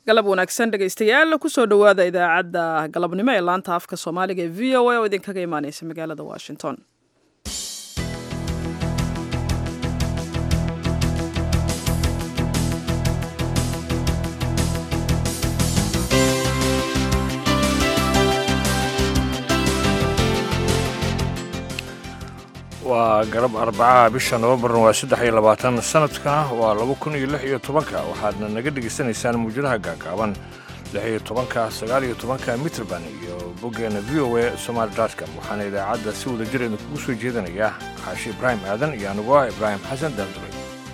galab wanaagsan dhegaystayaal kusoo dhowaada idaacadda galabnimo ee laanta afka soomaaliga ee v o a oo idinkaga imaaneysa magaalada washington waa galab arbacaha bisha nofembarna waa saddex iyo labaatan sanadkana waa laba kun iyo lix iyo tobanka waxaadna naga dhegaysanaysaan muwjadaha gaagaaban lix iyo tobanka sagaal iyo tobanka mitrband iyo boggeena v o a somaali dotcom waxaana idaacadda si wada jir idinkugu soo jeedinaya xaashi ibraahim aadan iyo anigoo ah ibraahim xasan daanduray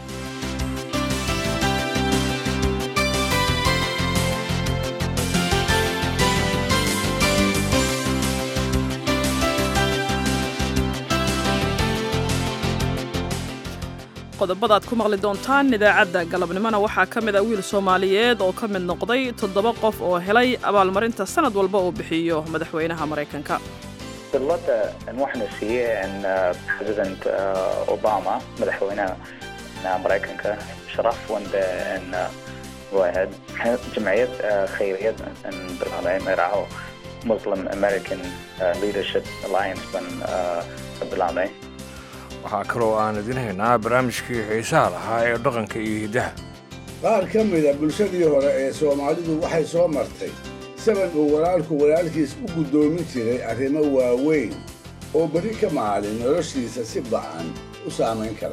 qodobada ad ku maqli doontaan idaacadda galabnimona waxaa ka mid a wiil soomaaliyeed oo ka mid noqday toddoba qof oo helay abaalmarinta sanad walba uu bixiyo madaxweynaha maraykanka dallada waxaana siiyeen president obama madaxweynaha maraykanka sharaf wanda waahayd jamciyad khayriyad bilaabay magacaaho muslim american leadership alliance ban ka bilaabay waxaa kaloo aan idin haynaa barnaamijkii xiisaha lahaa ee dhaqanka iyo hiddaha qaar ka mida bulshadii hore ee soomaalidu waxay soo martay saban uu walaalku walaalkiis u guddoomin jiray arrimo waaweyn oo berri ka maalin noloshiisa si bacan u saamayn kara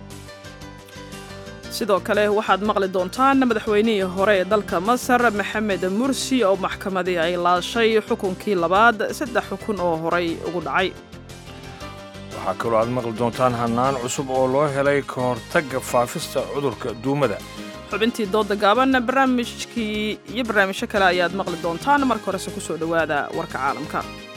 sidoo kale waxaad maqli doontaan madaxweynihii hore ee dalka masar maxamed mursi oo maxkamadii ay laashay xukunkii labaad saddex xukun oo horay ugu dhacay waxaa kaloo aad maqli doontaan hannaan cusub oo loo helay ka hortagga faafista cudurka duumada xubintii dooda gaaban barnaamijkii iyo barnaamijyo kale ayaad maqli doontaan marka horese ku soo dhowaada warka caalamka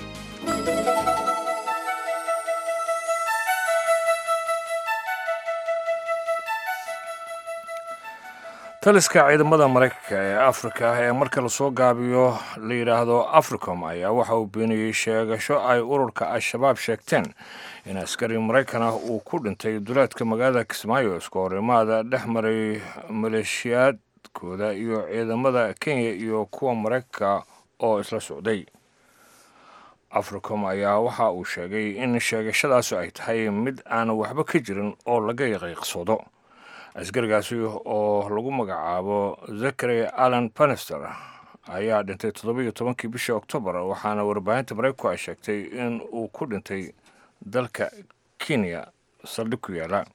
taliska ciidamada maraykanka ee afrika ee marka lasoo gaabiyo la yidhaahdo africom ayaa waxa uu beeniyey sheegasho ay ururka al-shabaab sheegteen in askari maraykan ah uu ku dhintay duleedka magaalada kismaayo iska horimaada dhex maray maleeshiyaadkooda iyo ciidamada kenya iyo kuwa maraykanka oo isla socday africom ayaa waxa uu sheegay in sheegashadaasi ay tahay mid aan waxba ka jirin oo laga yaqiiqsoodo askarigaasi oo lagu magacaabo zakary allan bannister ayaa dhintay toddoba-iyo tobankii bishii oktoobar waxaana warbaahinta maraykanku ay sheegtay in uu ku dhintay dalka kenya saldhig ku yaala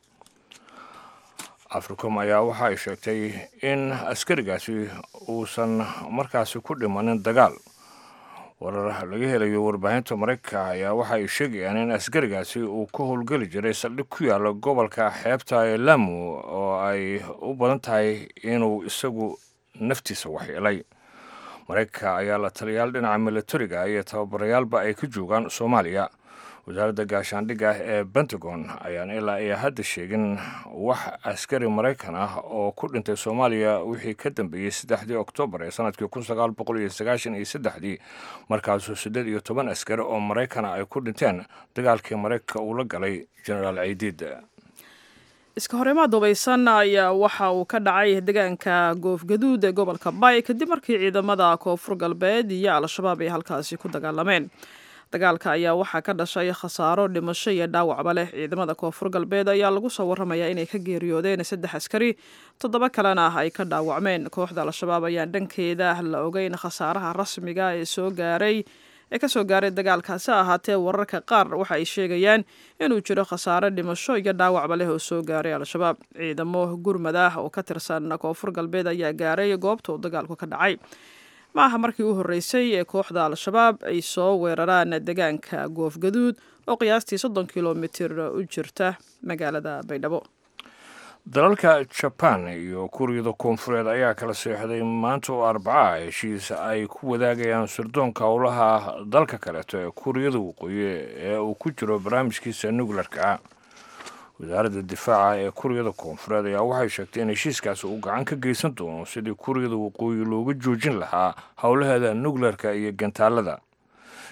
africom ayaa waxa ay sheegtay in askarigaasi uusan markaasi ku dhimanin dagaal warar laga helayo warbaahinta maraykanka ayaa waxa ay sheegayaan in askarigaasi uu ka howlgeli jiray saldhig ku yaala gobolka xeebta ee lamu oo ay u badan tahay inuu isagu naftiisa waxyeelay maraykanka ayaa la taliyaal dhinaca milatariga iyo tababarayaalba ay ka joogaan soomaaliya wasaaradda gaashaandhigga ee pentagon ayaan ilaa iyo hadda sheegin wax askari maraykan ah oo ku dhintay soomaaliya wixii ka dambeeyey saddexdii oktoobar ee sanadkii kun sagaal boqol iyo sagaashan iyo saddexdii markaasoo siddeed iyo toban askari oo maraykana ay ku dhinteen dagaalkii maraykanka uu la galay genaraal caydiid iska horimaad hubaysan ayaa waxa uu ka dhacay deegaanka goofgaduud ee gobolka bay kadib markii ciidamada koonfur galbeed iyo al-shabaab ay halkaasi ku dagaalameen dagaalka ayaa waxaa ka dhashay khasaaro dhimasho iyo dhaawacba leh ciidamada koonfur galbeed ayaa lagu soo warramayaa inay ka geeriyoodeen saddex askari toddoba kalena ah ay ka dhaawacmeen kooxda al-shabaab ayaan dhankeeda la ogeyn khasaaraha rasmiga ee soo gaaray ee kasoo gaaray dagaalkaasi ahaatee wararka qaar waxa ay sheegayaan inuu jiro khasaare dhimasho iyo dhaawacba leh oo soo gaaray al-shabaab ciidamo gurmad ah oo ka tirsan koonfur galbeed ayaa gaaray goobta uu dagaalku ka dhacay ma aha markii u horreysay ee kooxda al-shabaab ay soo weeraraan deegaanka goofgaduud oo qiyaastii soddon kilomitir u jirta magaalada baydhabo dalalka jabaan iyo kuuriyada koonfureed ayaa kala seexday maanta oo arbacaha heshiis ay ku wadaagayaan sirdoonka howlaha dalka kaleeto ee kuuriyada waqooyi ee uu ku jiro barnaamijkiisa nukleerka wasaaradda difaaca ee kuuriyada koonfureed ayaa waxay sheegtay in heshiiskaasi uu gacan ka geysan doono sidii kuuriyada waqooyi looga joojin lahaa howlaheeda nukleerka iyo gantaalada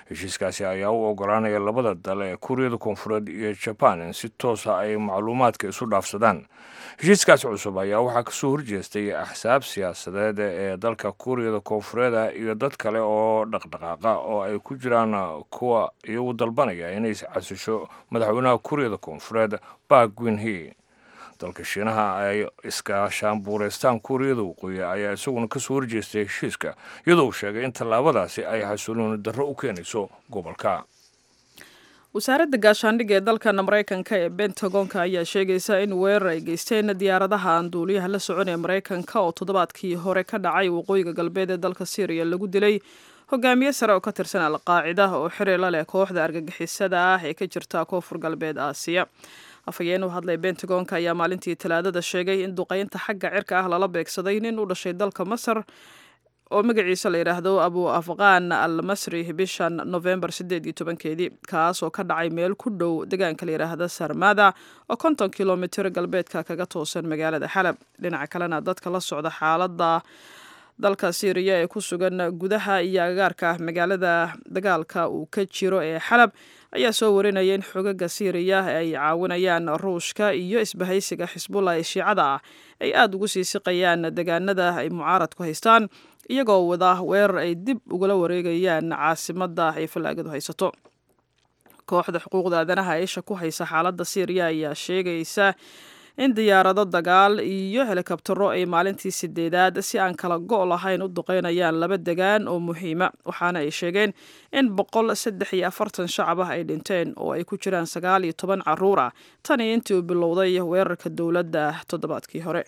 heshiiskaasi ayaa u ogolaanaya labada dal ee kuuriyada koonfureed iyo jaban in si toosa ay macluumaadka isu dhaafsadaan heshiiskaasi cusub ayaa waxaa kasoo horjeestay axsaab siyaasadeed ee dalka kuuriyada koonfureeda iyo dad kale oo dhaqdhaqaaqa oo ay ku jiraan kuwa iyagu dalbanaya inay casisho madaxweynaha kuuriyada koonfureed bark winhe dalka shiinaha ay iskaashaanbuureystaan kuuriyada waqooyi ayaa isaguna kasoo horjeestay heshiiska iyadoo uu sheegay in tallaabadaasi ay xasulooni darro u keenayso gobolka wasaaradda gaashaandhigga ee dalkan maraykanka ee bentagonka ayaa sheegaysa in weerar ay geysteen diyaaradaha aan duuliyaha la socon ee maraykanka oo toddobaadkii hore ka dhacay waqooyiga galbeed ee dalka syriya lagu dilay hogaamiye sare oo ka tirsan alqaacida oo xiriir la leh kooxda argagixisada ah ee ka jirta koonfur galbeed aasiya afhayeen u hadlay bentagonka ayaa maalintii talaadada sheegay in duqeynta xagga cirka ah lala beegsaday nin u dhashay dalka masar oo magaciisa la yidhaahdo abu afqaan al masri bishan novembar sideed iyo tobankeedii kaas oo ka dhacay meel ku dhow deegaanka la yidhaahda sarmada oo konton kilomitir galbeedka kaga toosan magaalada xalab dhinaca kalena dadka la socda xaalada dalka syriya ee ku sugan gudaha iyo agagaarka magaalada dagaalka uu ka jiro ee xalab ayaa soo warinaya in xogaga syriya ay caawinayaan ruushka iyo isbahaysiga xisbullah ee shiicada ah ay aada ugu sii siqayaan deegaanada ay mucaaradku haystaan iyagoo wada weerar ay dib ugala wareegayaan caasimada ay fallaagadu haysato kooxda xuquuqda aadanaha eesha ku haysa xaaladda syriya ayaa sheegaysa in diyaarado dagaal iyo helikabtaro ay maalintii sideedaad si aan kala go' lahayn u duqeynayaan laba degaan oo muhiima waxaana ay sheegeen in boqol saddex iyo afartan shacab ah ay dhinteen oo ay ku jiraan sagaal iyo toban caruur ah tani intii uu bilowday weerarka dowladda toddobaadkii hore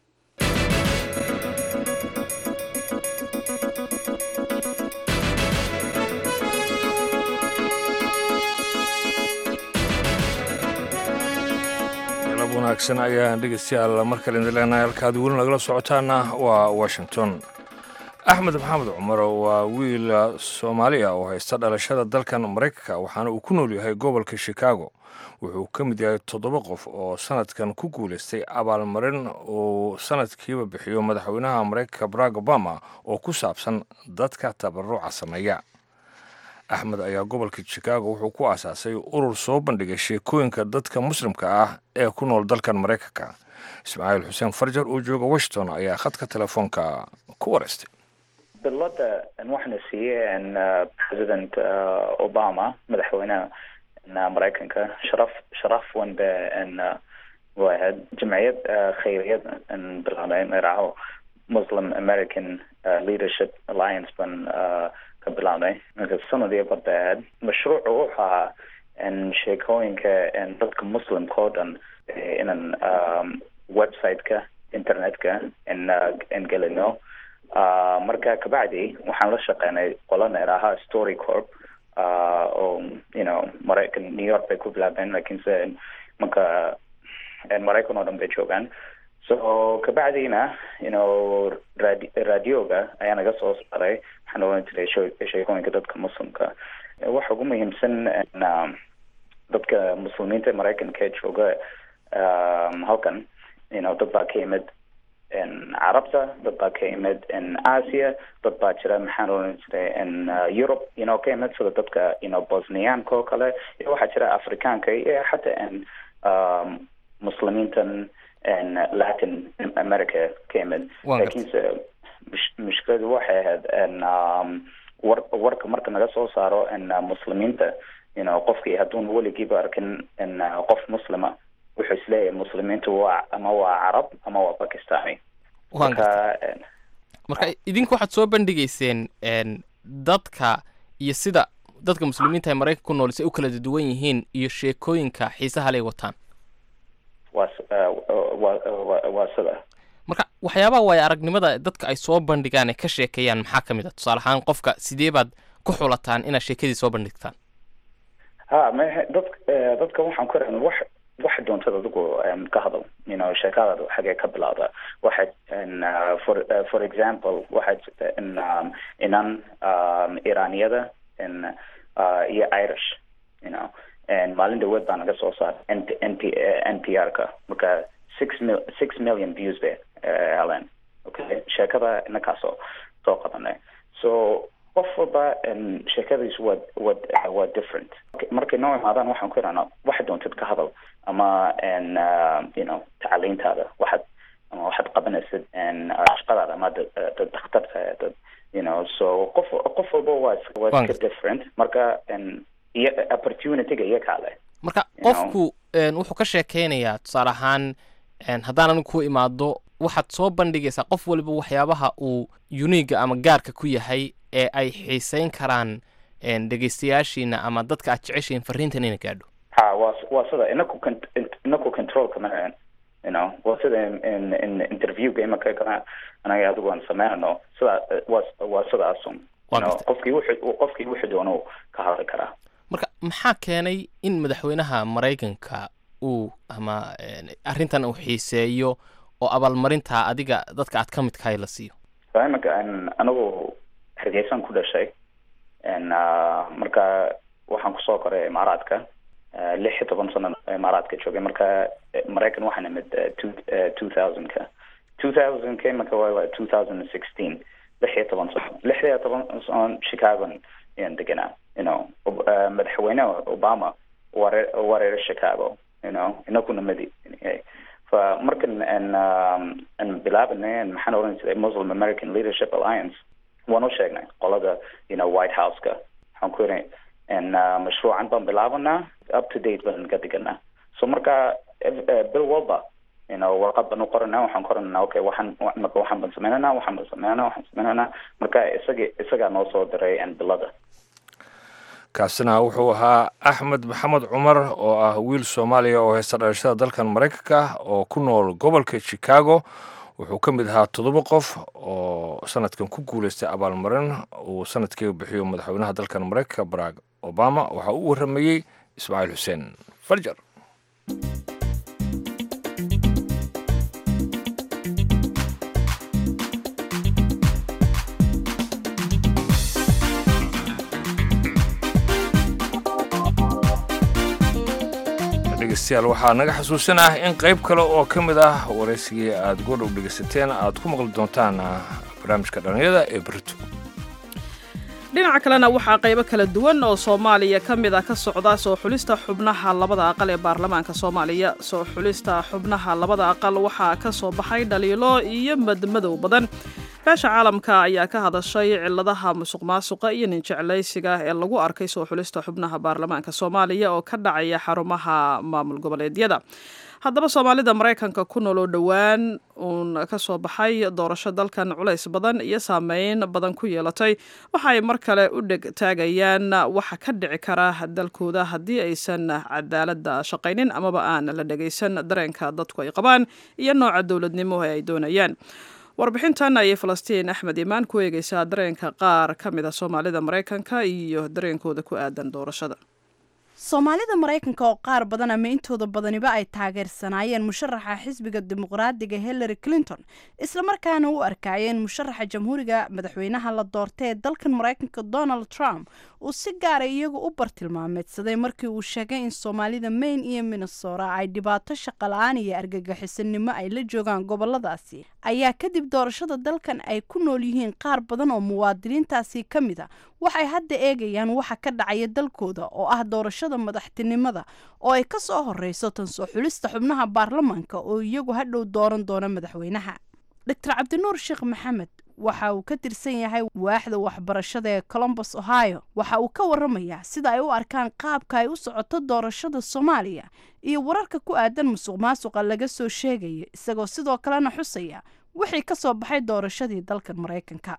wanaagsan ayaan dhegeystayaal mar kale idin leenahay halkaad weli nagala socotaana waa washington axmed maxamed cumar waa wiil soomaaliya oo haysta dhalashada dalkan maraykanka waxaana uu ku nool yahay gobolka chicago wuxuu ka mid yahay toddoba qof oo sanadkan ku guulaystay abaalmarin uu sanadkiiba bixiyo madaxweynaha maraykanka barack obama oo ku saabsan dadka tabaruca sameeya axmed ayaa gobolka chicago wuxuu ku aasaasay urur soo bandhigay sheekooyinka dadka muslimka ah ee ku nool dalkan maraykanka ismaaciil xuseen farjar oo jooga washington ayaa khadka telefoonka ku wareystay bilada waxaana siiyeen president obama madaxweynaha maraykanka sharaf sharaf weyn ba waahayd jamciyad khayriyad bilaabay magacaho muslim american leadership alliance ban ka bilaabnay marka sanadii badaaad mashruucu wuxuu ahaa sheekooyinka dadka muslimka oo dhan inaan website-ka internet-ka n gelino marka kabacdi waxaan la shaqeynay qola neeraha story corp oo you know maraykan new york bay ku bilaabeen lakiinse marka maraykan oo dhan bay joogaan so kabacdina you know radi radioga ayaa naga soo saaray waxaan oran jiray sheekooyinka dadka muslimka waxa ugu muhiimsan dadka muslimiinta maraykanka jooga halkan you know dad baa ka yimid carabta dad baa ka yimid asia dad baa jira maxaan oran jiray europe you know ka yimid sida dadka you know bosniyaanka oo kale iyo waxaa jira afrikaanka iyo xataa muslimiintan latin america ka yimid lakiinse mushkiladu waxay ahayd war warka marka naga soo saaro muslimiinta you know qofkii hadduun weligiiba arkin qof muslima wuxuu isleeyahay muslimiintu waa ama waa carab ama waa bakistani marka marka idinku waxaad soo bandhigayseen dadka iyo sida dadka muslimiinta ee maraykanka ku nool si ay u kala duwan yihiin iyo sheekooyinka xiisaha lay wataan waa waa sida marka waxyaabaha waayo aragnimada dadka ay soo bandhigaan ee ka sheekeeyaan maxaa ka mid a tusaale ahaan qofka sidee baad ku xulataan inaad sheekadii soo bandhigtaan ha m dad dadka waxaan ku rahan wax waxa doontad adigu ka hadal you know sheekadaada xagee ka bilowda waxa for for example waxaa jirta in inan iraniyada iyo irish you know maalin dhaweed baa naga soo saaray n n p n p r ka marka six mil six million views bay heleen okay sheekada inakaasoo soo qabanay so qof walba sheekadiisu waa waa waa different markay noo imaadaan waxaan ku idhahnaa waxaad doontid ka hadal ama you know tacaliintaada waxaad ama waxaad qabanaysid shaqadaada ama dad dhakhtarta dad you know so qof qof walba waa waa iska different marka iyo opportunityga iyo kaale marka qofku wuxuu ka sheekeynayaa tusaale ahaan haddaan anigu ku imaado waxaad soo bandhigaysaa qof waliba waxyaabaha uu uniga ama gaarka ku yahay ee ay xiiseyn karaan dhegeystayaashiina ama dadka aad jeceshiin fariintan ina gaadho ha waa waa sida inaku inaku controlka ma you know waa sida in in interviewga imaka kana anaga adigu aan sameynano sida waa waa sidaasun qofkii wuxuu qofkii wuxuu doono ka hadli karaa marka maxaa keenay in madaxweynaha maraykanka uu ama arrintan uu xiiseeyo oo abaalmarintaa adiga dadka aad ka midkahay la siiyo imika anigu hargeysan ku dhashay marka waxaan kusoo koray imaaraadka lix iyo toban sano imaaraadka joogay marka maraykan waxaan imid two two thousandka two thousandka imika waa two thousand and sixteen lix iyo toban sano lix iyo toban sano chicagon ayaan deganaa you know madaxweyne obama ware wareer chicago you know inakuna madi fa markan an an bilaabanay maxaan oran jiray muslim american leadership alliance waan u sheegnay qolada you know white houseka waxaan ku yidhi n mashruucan baan bilaabanaa up to date baan ka diganaa so marka bil walba you know warqad baan u qoranaa waxaan qoranaa okay waxaan marka waxaan baan sameynanaa waxaan baan sameynanaa waxaan sameynanaa marka isaga isagaa noo soo diray n bilada kaasina wuxuu ahaa axmed maxamed cumar oo ah wiil soomaaliya oo haysta dhalashada dalkan maraykanka oo ku nool gobolka chicago wuxuu ka mid ahaa toddoba qof oo sanadkan ku guuleystay abaalmarin uu sanadkii bixiyo madaxweynaha dalkan maraykanka barack obama waxaa u warramayey ismaaciil xuseen farjar dhegeystayaal waxaa naga xasuusinah in qayb kale oo ka mid ah waraysigii aada goordhow dhegeysateen aad ku maqli doontaan barnaamijka dhallinyada ee berito dhinaca kalena waxaa qaybo kala duwan oo soomaaliya ka mid ah ka socda soo xulista xubnaha labada aqal ee baarlamaanka soomaaliya soo xulista xubnaha labada aqal waxaa ka soo baxay dhaliilo iyo madmadow badan beesha caalamka ayaa ka hadashay ciladaha musuq maasuqa iyo ninjeclaysiga ee lagu arkay soo xulista xubnaha baarlamaanka soomaaliya oo ka dhacaya xarumaha maamul goboleedyada haddaba soomaalida maraykanka ku nool oo dhowaan uun ka soo baxay doorasho dalkan culays badan iyo saameyn badan ku yeelatay waxa ay mar kale u dheg taagayaan waxa ka dhici kara dalkooda haddii aysan cadaaladda shaqaynin amaba aan la dhegaysan dareenka dadku ay qabaan iyo nooca dowladnimo ee ay doonayaan warbixintan ayay falastiin axmed imaan ku eegeysaa dareenka qaar ka mid a soomaalida maraykanka iyo dareenkooda ku aadan doorashada soomaalida maraykanka oo qaar badan ama intooda badaniba ay taageersanaayeen musharaxa xisbiga dimuqraadiga hillary clinton islamarkaana u arkaayeen musharaxa jamhuuriga madaxweynaha la doortay ee dalkan maraykanka donald trump uu si gaara iyagu u bartilmaameedsaday markii uu sheegay in soomaalida maine iyo minnesota ay dhibaato shaqala-aan iyo argagixisanimo ay la joogaan goboladaasi ayaa kadib doorashada dalkan ay ku nool yihiin qaar badan oo muwaadiniintaasi ka mid a waxay hadda eegayaan waxa ka dhacaya dalkooda oo ah doorashada madaxtinimada oo ay ka soo horeyso tan soo xulista xubnaha baarlamaanka oo iyagu hadhow dooran doona madaxweynaha doctor cabdinuur sheekh maxamed waxa uu ka tirsan yahay waaxda waxbarashada ee colombus ohio waxa uu ka waramayaa sida ay u arkaan qaabka ay u socoto doorashada soomaaliya iyo wararka ku aadan musuq maasuqa laga soo sheegayo isagoo sidoo kalena xusaya wixii ka soo baxay doorashadii dalkan maraykanka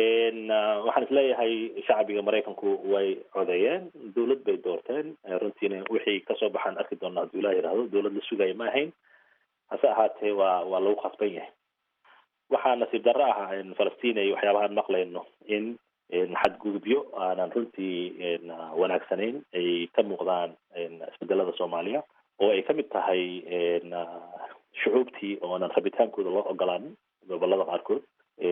waxaan isleeyahay shacbiga maraykanku way codeeyeen dawlad bay doorteen runtiina wixii kasoo baxaan arki doona hadduu ilah yidhahdo dawlad la sugaya ma ahayn hase ahaatee waa waa lagu khasban yahay waxaa nasiib darro ah falastiin ay waxyaabahaan maqlayno in xadgudubyo aanan runtii wanaagsanayn ay ka muuqdaan isbedelada soomaaliya oo ay kamid tahay shucuubtii oonan rabitaankooda loo ogolaanin gobolada qaarkood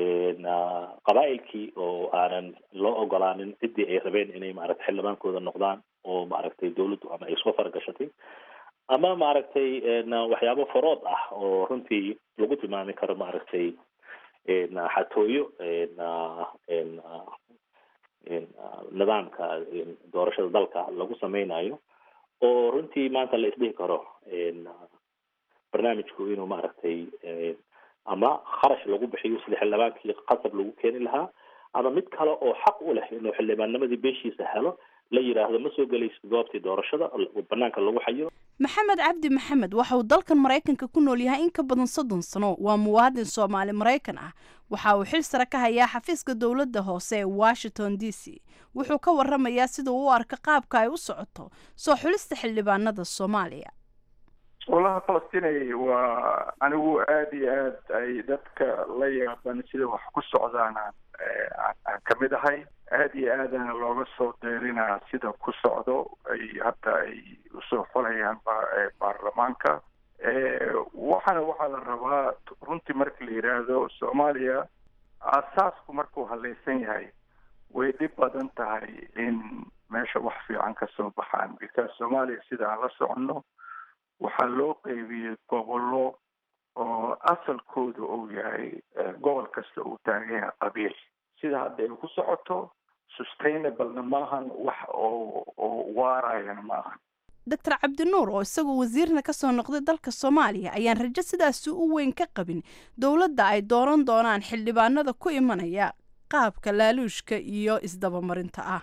qabaa'ilkii oo aanan loo ogolaanin ciddii ay rabeen inay maaragtay xildhibaankooda noqdaan oo maaragtay dawladdu ama ay soo faragashatay ama maaragtay waxyaabo farood ah oo runtii lagu tilmaami karo maaragtay xatooyo nidaamka doorashada dalka lagu sameynayo oo runtii maanta la isdhihi karo barnaamijku inuu maaragtay ama kharash lagu bixiyo sida xildhibaankii qasab lagu keeni lahaa ama mid kale oo xaq u leh inuu xildhibaannimadii beeshiisa helo la yidhaahdo ma soo gelaysid goobtii doorashada banaanka lagu xayo maxamed cabdi maxamed waxa uu dalkan maraykanka ku nool yahay in ka badan soddon sano waa muwaadin soomaali maraykan ah waxa uu xil sare ka hayaa xafiiska dowladda hoose ee washington d c wuxuu ka waramayaa sida uu u arka qaabka ay u socoto soo xulista xildhibaanada soomaaliya walaha falastinay waa anigu aada iyo aad ay dadka la yaaban sida wax ku socdaan aan ka mid ahay aada iyo aadana looga soo deerinaa sida ku socdo ay hadda ay usoo xolayaan baarlamaanka waxaana waxaa la rabaa runtii marka la yidhaahdo soomaaliya asaasku markuu halaysan yahay way dhib badan tahay in meesha wax fiican ka soo baxaan because soomaaliya sida aan la soconno waxaa loo qeybiyey gobollo oo asalkooda uu yahay gobol kasta uu taagan yahay qabiil sida hadda ay ku socoto sustainablena maahan wax oo oo waarayana maahan doctor cabdinuur oo isagoo wasiirna ka soo noqday dalka soomaaliya ayaan rajo sidaasi u weyn ka qabin dowladda ay dooran doonaan xildhibaanada ku imanaya qaabka laaluushka iyo isdabamarinta ah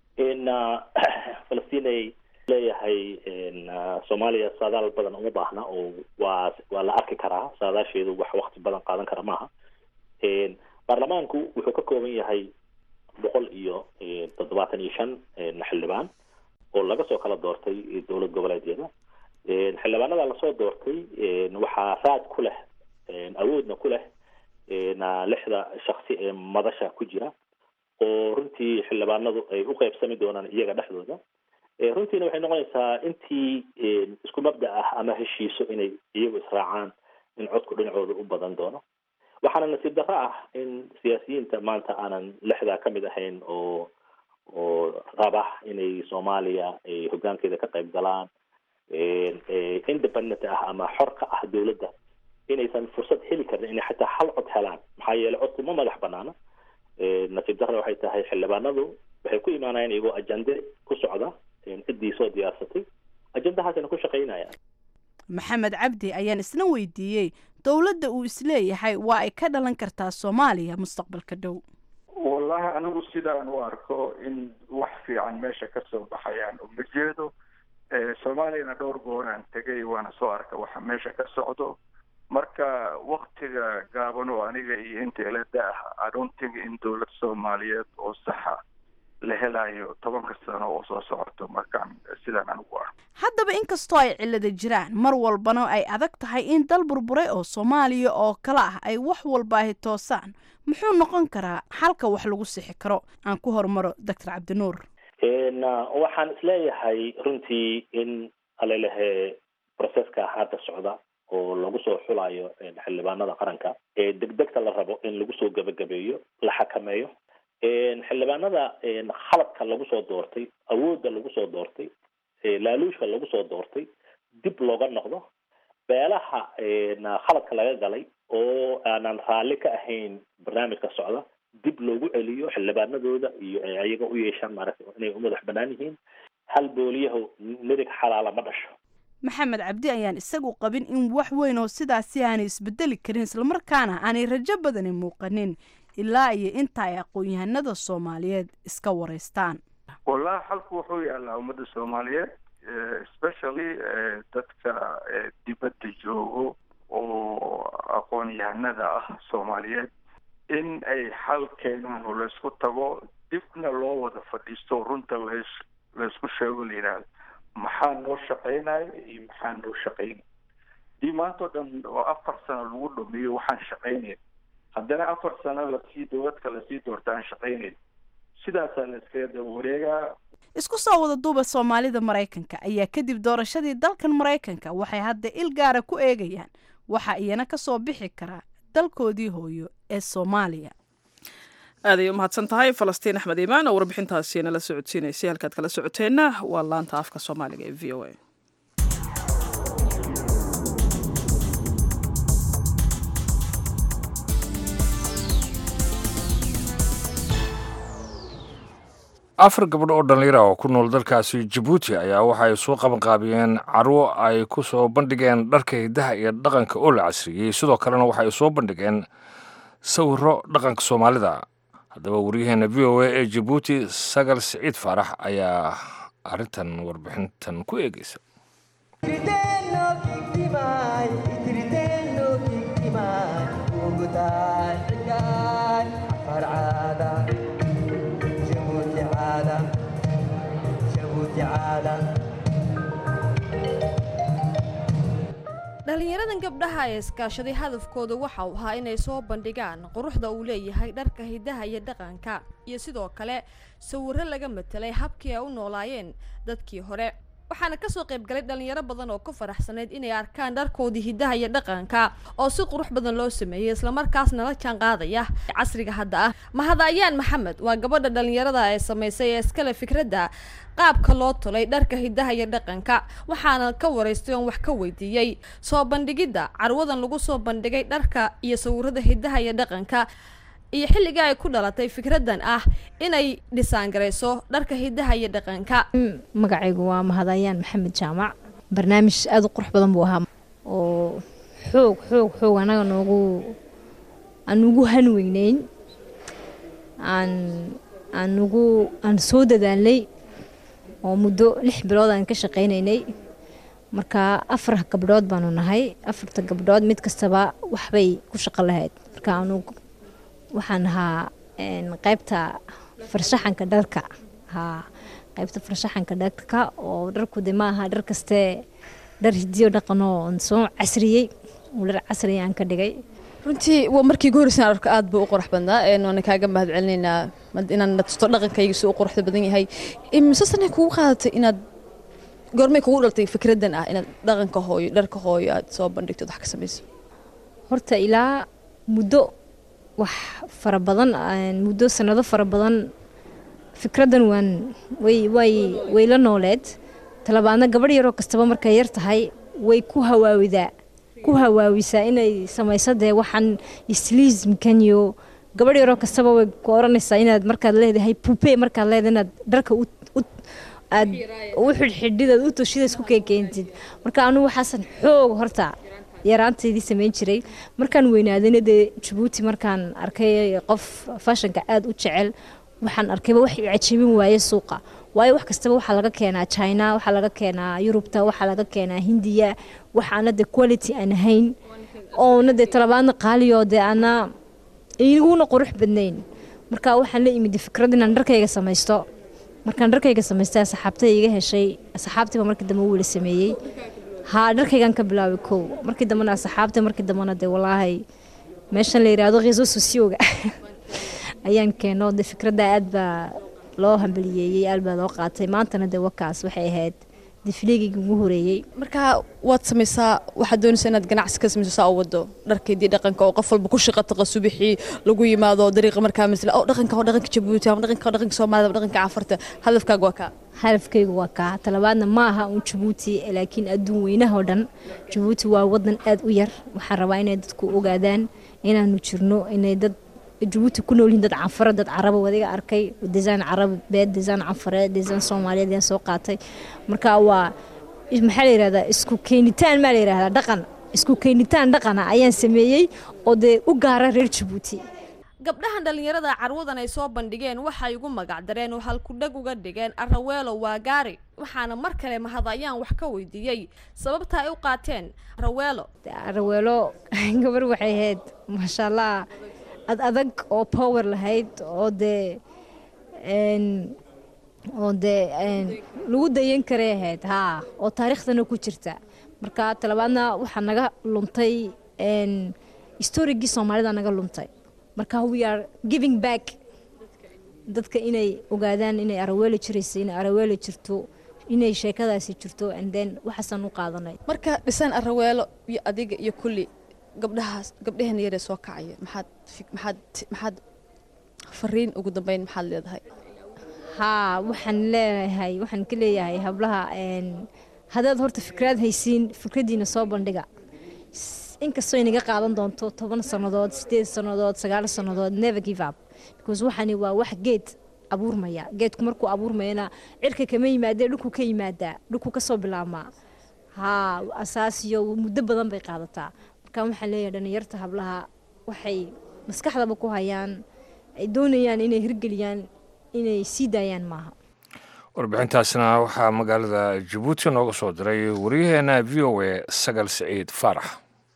falastinay leeyahay soomaaliya saadaal badan uma baahna oo waa waa la arki karaa saadaasheedu wax wakti badan qaadan kara maaha baarlamaanku wuxuu ka kooban yahay boqol iyo toddobaatan iyo shan xildhibaan oo laga soo kala doortay dowlad goboleedyada xildhibaanada lasoo doortay waxaa raad ku leh awoodna ku leh lixda shaksi ee madasha ku jira oo runtii xildhibaanadu ay u qeybsami doonaan iyaga dhexdooda runtiina waxay noqonaysaa intii isku mabda ah ama heshiiso inay iyagu israacaan in codku dhinacooda u badan doono waxaana nasiib darro ah in siyaasiyiinta maanta aanan lixdaa ka mid ahayn oo oo raba inay soomaaliya ay hoggaankeeda ka qayb galaan independent ah ama xor ka ah dowladda inaysan fursad heli karin inay xataa hal cod helaan maxaa yeelay codku ma madax banaana nasiib darra waxay tahay xildhibaanadu waxay ku imaanayaan iyagoo ajande ku socda ciddii soo diyaarsatay ajandahaasina ku shaqaynayaan maxamed cabdi ayaan isna weydiiyey dowladda uu isleeyahay waa ay ka dhalan kartaa soomaaliya mustaqbalka dhow wallahi anigu sidaan u arko in wax fiican meesha ka soo baxayaan uma jeedo soomaaliyana dhowr gooraan tegay waana soo arka waxa meesha ka socdo marka waktiga gaaban oo aniga iyo inta ila da-ah adontiga in dowlad soomaaliyeed oo saxa la helayo tobanka sano oo soo socoto markaan sidaan anigu arko haddaba inkastoo ay cillada jiraan mar walbana ay adag tahay in dal burburay oo soomaaliya oo kale ah ay wax walba ahi toosaan muxuu noqon karaa xalka wax lagu sixi karo aan ku horumaro doctor cabdinuur waxaan isleeyahay runtii in alelehe processka hadda socda oo lagu soo xulayo xildhibaanada qaranka ee degdegta la rabo in lagu soo gebagabeeyo la xakameeyo xildhibaanada khaladka lagu soo doortay awoodda lagu soo doortay laaluushka lagu soo doortay dib looga noqdo beelaha khaladka laga galay oo aanan raalli ka ahayn barnaamijka socda dib loogu celiyo xildhibaanadooda iyo ayaga u yeeshaan maaragtay inay u madax banaan yihiin hal booliyahu midig xalaala ma dhasho maxamed cabdi ayaan isagu qabin in wax weyn oo sidaasi aanay isbedeli karin islamarkaana aanay rajo badani muuqanin ilaa iyo inta ay aqoon-yahanada soomaaliyeed iska wareystaan wallahi xalku wuxuu yaalaa ummadda soomaaliyeed especially dadka dibadda joogo oo aqoon-yahanada ah soomaaliyeed in ay xal keenaan oo laysku tago dibna loo wada fadhiisto runta las laysku sheego la yidhaahdo maxaa noo shaqaynayo iyo maxaa noo shaqaynay dii maanta o dhan oo afar sano lagu dhameeyo waxaan shaqaynayn haddana afar sano lasii dowladka lasii doorta aan shaqaynayn sidaasaa la iskaga daba wareegaa isku soo wada duuba soomaalida maraykanka ayaa kadib doorashadii dalkan maraykanka waxay hadda il gaara ku eegayaan waxa iyana ka soo bixi karaa dalkoodii hooyo ee soomaaliya aaday u mahadsan tahay falastiin axmed iimaan oo warbixintaasi nala socodsiinaysay halkaad kala socoteenna waa laanta afka soomaaliga ee v o a afar gabdho oo dhallinyara oo ku nool dalkaasi jabuuti ayaa waxa ay soo qabanqaabiyeen carwo ay ku soo bandhigeen dharka hiddaha iyo dhaqanka oo la casriyey sidoo kalena waxa ay soo bandhigeen sawiro dhaqanka soomaalida haddaba waryaheena v o a ee jabuuti sagal siciid faarax ayaa arrintan warbixintan ku eegeysa dhallinyaradan gabdhaha ee iskaashaday hadafkooda waxa uu ahaa inay soo bandhigaan quruxda uu leeyahay dharka hidaha iyo dhaqanka iyo sidoo kale sawiro laga matelay habkii ay u noolaayeen dadkii hore waxaana kasoo qaybgalay dhalinyaro badan oo ku faraxsaneyd inay arkaan dharkoodii hidaha iyo dhaqanka oo si qurux badan loo sameeyey islamarkaasna la jaan qaadaya casriga hadda ah mahadayaan maxamed waa gabadha dhalinyarada ee samaysay ee iskale fikradda qaabka loo tolay dharka hidaha iyo dhaqanka waxaana ka waraystay oon wax ka weydiiyey soo bandhigidda carwadan lagu soo bandhigay dharka iyo sawirada hidaha iyo dhaqanka iyo xilligai ay ku dhalatay fikraddan ah inay dhisaangarayso dharka hidaha iyo dhaqanka magacaygu waa mahadayaan maxamed jaamac barnaamij aada u qurux badan buu ahaa oo xoog xoog xoog anaga noogu aan ugu hanweyneyn aan aan ugu aan soo dadaalnay oo muddo lix bilood aan ka shaqaynaynay marka afar gabdhood baanu nahay afarta gabdhood mid kastaba waxbay ku shaqo lahayd marka anu waxaan ahaa qaybta farshaxanka dharka haa qaybta farshaxanka dharka oo dharku de maaha dhar kastee dhar hidiyo dhaqanoo soo casriyey oo dhar casriya aan ka dhigay runtii waa markii ugu horreysaan arko aad buu u qurux badnaa waana kaaga mahad celinaynaa inaan natusto dhaqankayga si u quruxda badan yahay mise sanay kugu qaadatay inaad goormay kugu dhaltay fikraddan ah inaad dhaqanka hooyo dharka hooyo aad soo bandhigto wax ka samayso horta ilaa muddo wax fara badan muddo sanado fara badan fikraddan waan way way way la nooleed talabaadna gabadh yaroo kastaba markay yar tahay way ku hawaawidaa ku hawaawisaa inay samayso dee waxaan isliismkan iyo gabadh yaroo kastaba way ku oranaysaa inaad markaad leedahay pupe markaad leedahay inaad dharka u aad u xidhxidhidaad u toshida isku keekeentid marka anugu waxaasan xoog horta yaraantaydii samayn jiray markaan weynaadayna dee jabuuti markaan arkay qof fashanka aada u jecel waxaan arkayba wax cajabin waaye suuqa waayo wax kastaba waxaa laga keenaa china waxaa laga keenaa yurubta waxaa laga keenaa hindiya waxaana dee quality aan ahayn oona dee talabaadna qaaliyo dee ana iguna qurux badnayn marka waxaan la imid fikrad inaan dharkayga samaysto markaan dharkayga samaystay asxaabtay iga heshay asxaabtiiba markii dambe wuu la sameeyey haa dharkaygaan ka bilaabay kow markii dambena asxaabta markii dambena dee walaahay meeshan la yiraahdo khiiso sosiyoga ayaan keeno dee fikradda aad baa loo hambaliyeeyey aad baa loo qaatay maantana dee wakaas waxay ahayd difliigayga ugu horeeyey marka waad samaysaa waxaad doonaysaa inaad ganacsi ka samayso saa u wado dharkaydii dhaqanka oo qof walba ku shaqa taqa subixii lagu yimaado dariiqa markaa masla oo dhaqanka oo dhaqanka jabuuti ama dhaqanka oo dhaqanka soomaalida ama dhaqanka cafarta hadafkaaga waa kaa hadafkaygu waa kaa talabaadna ma aha uun jabuuti laakiin adduun weynahoo dhan jabuuti waa wadan aad u yar waxaan rabaa inay dadku ogaadaan inaanu jirno inay dad jabuuti ku nool yihiin dad canfaro dad caraba wadiga arkay design carabeed design canfareed design soomaaliyeed ayaan soo qaatay marka waa maxaa la yihahdaa isku keenitaan maa la yihahdaa dhaqan isku keenitaan dhaqana ayaan sameeyey oo dee u gaara reer jabuuti gabdhahan dhallinyarada carwadan ay soo bandhigeen waxay ugu magac dareen oo halkudhag uga dhigeen araweelo waa gaari waxaana mar kale mahadayaan wax ka weydiiyey sababta ay u qaateen araweelo araweelo gabar waxay ahayd maasha allah ad adag oo power lahayd oo dee oo dee lagu dayan karay ahayd haa oo taariikhdana ku jirta marka talabaadna waxaa naga luntay storygii soomaalida naga luntay marka we are giving back dadka inay ogaadaan inay araweeli jiraysa inay araweeli jirto inay sheekadaasi jirto and then waxaasaan u qaadanay marka dhisaan araweelo iyo adiga iyo kulli gabdhahaas gabdhaheena yaree soo kacaya maxaad maxaad maxaad fariin ugu dambeyn maxaad leedahay haa waxaan leeyahay waxaan ka leeyahay hablaha haddaad horta fikraad haysiin fikraddiina soo bandhiga inkastoo inaga qaadan doonto toban sannadood sideed sannadood sagaal sannadood never give up because waxani waa wax geed abuurmaya geedku markuu abuurmayana cirka kama yimaadee dhulku ka yimaadaa dhulku kasoo bilaabmaa haa asaasiyo muddo badan bay qaadataa marka waxaan leeyahay dhalinyarta hablaha waxay maskaxdaba ku hayaan ay doonayaan inay hirgeliyaan inay sii daayaan maaha warbixintaasna waxaa magaalada jabuuti nooga soo diray waryaheena v o a sagal siciid faarax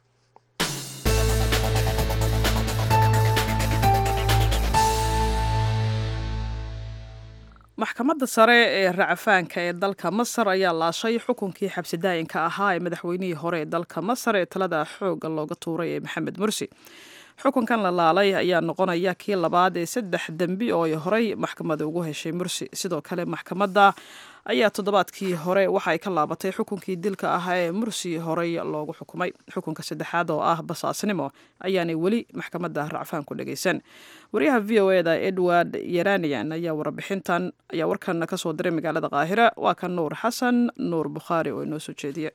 maxkamadda sare ee racafaanka ee dalka masar ayaa laashay xukunkii xabsidaayinka ahaa ee madaxweynihii hore ee dalka masar ee talada xoogga looga tuuray ee maxamed mursi xukunkan la laalay ayaa noqonaya kii labaad ee saddex dembi oo ay horey maxkamadda ugu heshay mursi sidoo kale maxkamadda ayaa toddobaadkii hore waxa ay ka laabatay xukunkii dilka ahaa ee mursi horey loogu xukumay xukunka saddexaad oo ah basaasnimo ayaanay weli maxkamadda racfaan ku dhagaysan wariyaha v o eda edward yeranian ayaa warbixintan ayaa warkan kasoo diray magaalada qaahira waa kan nuur xasan nuur bukhaari oo inoo soo jeediye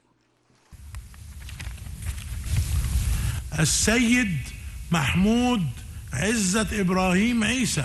السيد محمود عزت إبراهيم عيسى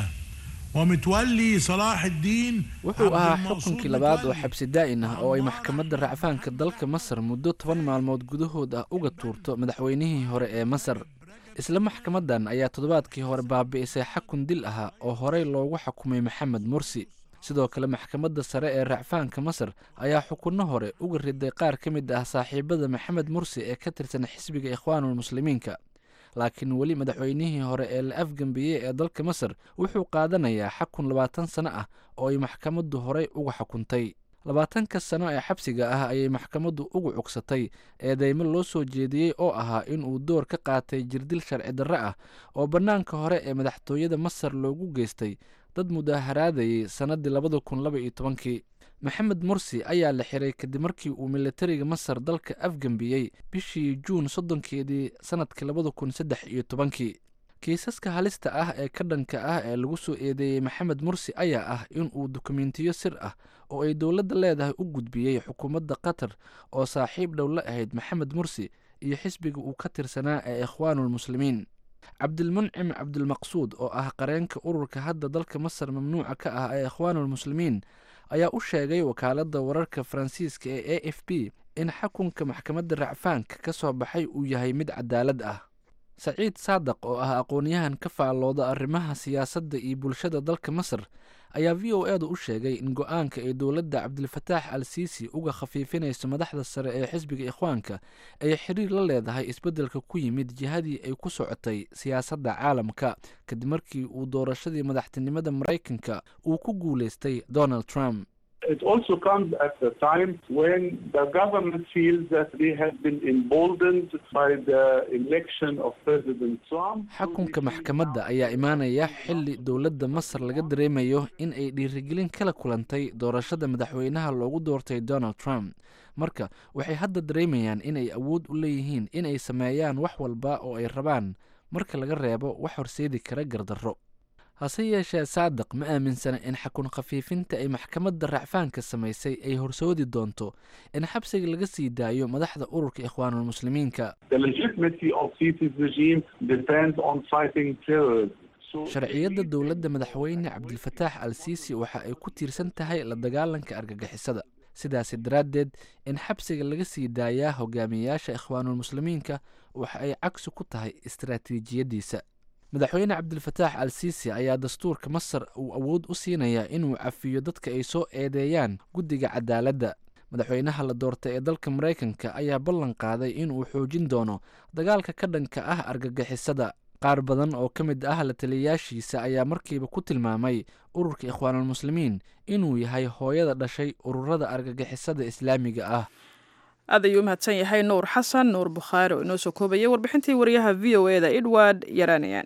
ومتولي صلاح الدين wuxuu ahaa xukunkii labaad oo xabsi daa'in ah oo ay maxkamadda racfaanka dalka masar muddo toban maalmood gudahood ah uga tuurto madaxweynihii hore ee masar isla maxkamaddan ayaa toddobaadkii hore baabi'isay xakun dil ahaa oo horey loogu xukumay maxamed mursi sidoo kale maxkamadda sare ee racfaanka masar ayaa xukunno hore uga riday qaar ka mid ah saaxiibada maxamed mursi ee ka tirsan xisbiga ikhwaanulmuslimiinka laakiin weli madaxweynihii hore ee la afgembiyey ee dalka masar wuxuu qaadanayaa xakun labaatan sano ah oo ay maxkamaddu horey uga xukuntay labaatanka sano ee xabsiga ah ayay maxkamaddu ugu cugsatay eedeymo loo soo jeediyey oo ahaa inuu door ka qaatay jirdil sharci darre ah oo bannaanka hore ee madaxtooyada masar loogu geystay dad mudaaharaadayay sannaddii labada kun laba iyo tobankii maxamed mursi ayaa la xiray kadib markii uu militariga masar dalka afgembiyey bishii juun soddonkeedii sannadkii labada kun saddex iyo tobankii kiisaska halista ah ee ka dhanka ah ee lagu soo eedeeyey maxamed mursi ayaa ah inuu dukumentiyo sir ah oo ay dowladda leedahay u gudbiyey xukuumadda qatar oo saaxiib dhow la ahayd maxamed mursi iyo xisbiga uu ka tirsanaa ee ikhwaanulmuslimiin cabdilmuncim cabdilmaqsuud oo ah qareenka ururka hadda dalka masar mamnuuca ka ah ee ikhwaanulmuslimiin ayaa u sheegay wakaaladda wararka faransiiska ee a f b in xukunka maxkamadda racfaanka ka soo baxay uu yahay mid cadaalad ah saciid saadaq oo ah aqoon-yahan ka faallooda arrimaha siyaasadda iyo bulshada dalka masar ayaa v o edu u sheegay in go-aanka ay dowladda cabdilfataax al siisi uga khafiifinayso madaxda sare ee xisbiga ikhwaanka ay xiriir la leedahay isbeddelka ku yimid jihadii ay ku socotay siyaasadda caalamka kadib markii uu doorashadii madaxtinimada maraykanka uu ku guulaystay donald trump It also comes at a time when the government feels that they have been emboldened by the election of President Trump. xukunka maxkamadda ayaa imaanaya xilli dowladda masar laga dareemayo in ay dhiirigelin kala kulantay doorashada madaxweynaha loogu doortay donald trump marka waxay hadda dareemayaan in ay awood u leeyihiin in ay sameeyaan wax walba oo ay rabaan marka laga reebo wax horseedi kara gardarro hase yeeshee saadiq ma aaminsana in xakun khafiifinta ay maxkamadda racfaanka samaysay ay horsoodi doonto in xabsiga laga sii daayo madaxda ururka ikhwaanulmuslimiinka The legitimacy of Sisi's regime depends on fighting terrorism. So sharciyadda dowladda madaxweyne cabdilfataax al siisi waxa ay ku tiirsan tahay la dagaalanka argagixisada sidaasi daraaddeed in xabsiga laga sii daayaa hogaamiyeyaasha ikhwaanulmuslimiinka waxa ay cagsi ku tahay istaraatiijiyaddiisa madaxweyne cabdilfataax al siisi ayaa dastuurka masar uu awood u siinayaa inuu cafiyo dadka ay soo eedeeyaan guddiga cadaaladda madaxweynaha la doortay ee dalka maraykanka ayaa ballan qaaday inuu xoojin doono dagaalka ka dhanka ah argagixisada qaar badan oo ka mid ah la taliyayaashiisa ayaa markiiba ku tilmaamay ururka ikhwaanulmuslimiin inuu yahay hooyada dhashay ururada argagixisada islaamiga ah aad ayuu u mahadsan yahay nuur xasan nuur bukhaari oo inoo soo koobayay warbixintii wariyaha v o eda edward yaranian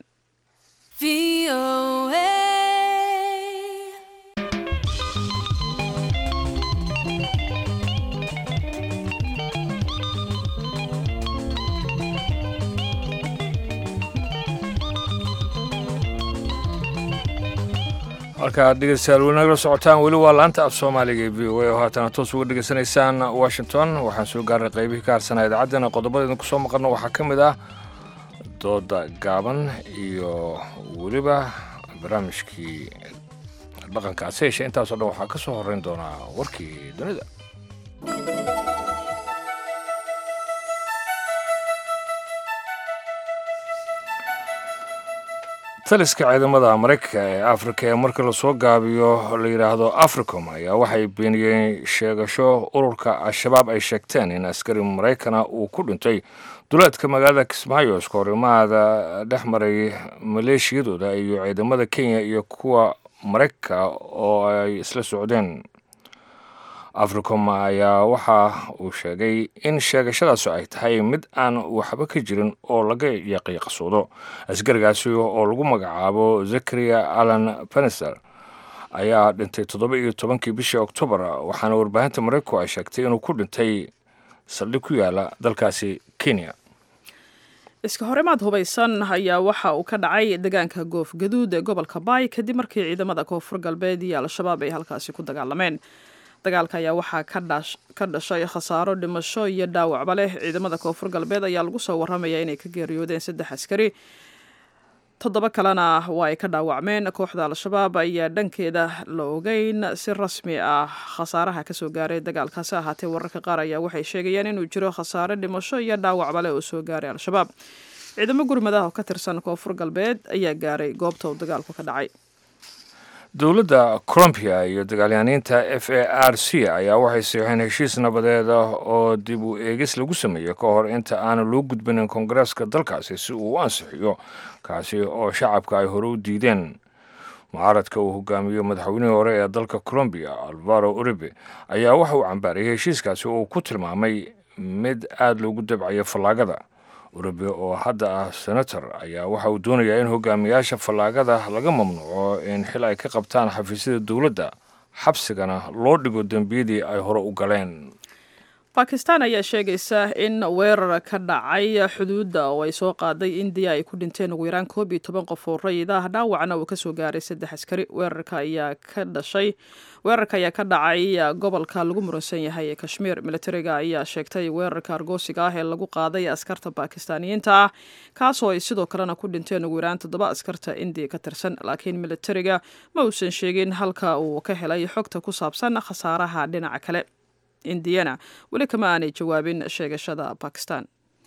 halka aad dhegeystayaal weli nagala socotaan weli waa laanta af soomaaliga ee v o a oo haatana toos uga dhegeysanaysaan washington waxaan soo gaarnay qaybihii ka harsanaa idaacaddana qodobadeedna kusoo maqalno waxaa ka mid ah dooda gaaban iyo weliba barnaamijkii dhaqankaasi yeeshee intaasoo dhan waxaa ka soo horrayn doonaa warkii dunida taliska ciidamada maraykanka ee afrika ee marka lasoo gaabiyo la yidhaahdo africom ayaa waxay beeniyeen sheegasho ururka al-shabaab ay sheegteen in askari maraykana uu ku dhintay duleedka magaalada kismaayo iska horimaada dhex maray maleeshiyadooda iyo ciidamada kenya iyo kuwa maraykanka oo ay isla socdeen africom ayaa waxa uu sheegay in sheegashadaasi ay tahay mid aan waxba ka jirin oo laga yaqiiqsoodo askarigaasi oo lagu magacaabo zakaria alan penister ayaa dhintay toddoba iyo tobankii bishii oktoobar waxaana warbaahinta maraykanku ay sheegtay inuu ku dhintay saldhig ku yaala dalkaasi kenya iska horimaad hubaysan ayaa waxa uu ka dhacay deegaanka goof gaduud ee gobolka baay kadib markii ciidamada koonfur galbeed iyo al-shabaab ay halkaasi ku dagaalameen dagaalka ayaa waxaa ka dhashay khasaaro dhimasho iyo dhaawacba leh ciidamada koonfur galbeed ayaa lagu soo waramaya inay ka geeriyoodeen saddex askari toddoba kalena waa ay ka dhaawacmeen kooxda al-shabaab ayaa dhankeeda la ogeyn si rasmi ah khasaaraha kasoo gaaray dagaalkaasi ahaatee wararka qaar ayaa waxay sheegayaan inuu jiro khasaare dhimasho iyo dhaawacba leh oo soo gaaray al-shabaab ciidamo gurmadaha oo ka tirsan koonfur galbeed ayaa gaaray goobta uu dagaalku ka dhacay dowladda colombia iyo dagaalyaaniinta f a r c ayaa waxay siixeen heshiis nabadeed oo dib u eegis lagu sameeyey ka hor inta aanu loo gudbinin koongareeska dalkaasi si uu u ansixiyo kaasi oo shacabka ay hore u diideen mucaaradka uu hogaamiyo madaxweynihii hore ee dalka colombiya alvaro uribe ayaa waxa uu cambaarayay heshiiskaasi oo uu ku tilmaamay mid aada loogu dabcayo fallaagada uribe oo hadda ah senator ayaa waxa uu doonayaa in hogaamiyaasha fallaagada laga mamnuuco in xil ay ka qabtaan xafiisyada dowladda xabsigana loo dhigo dembiyadii ay hore u galeen bakistan ayaa sheegaysa in weerar ka dhacay xuduudda oo ay soo qaaday indiya ay ku dhinteen ugu yaraan koob iyo toban qof oo rayid ah dhaawacna uu kasoo gaaray saddex askari weerarka ayaa ka dhashay weerarka ayaa ka dhacay gobolka lagu muransan yahay ee kashmiir militariga ayaa sheegtay weerarka argoosiga ah ee lagu qaaday askarta bakistaaniyiinta ah kaasoo ay sidoo kalena ku dhinteen ugu yaraan toddoba askarta indiya ka tirsan laakiin militariga ma uusan sheegin halka uu ka helay xogta ku saabsan khasaaraha dhinaca kale indiyana weli kama aanay jawaabin sheegashada bakistan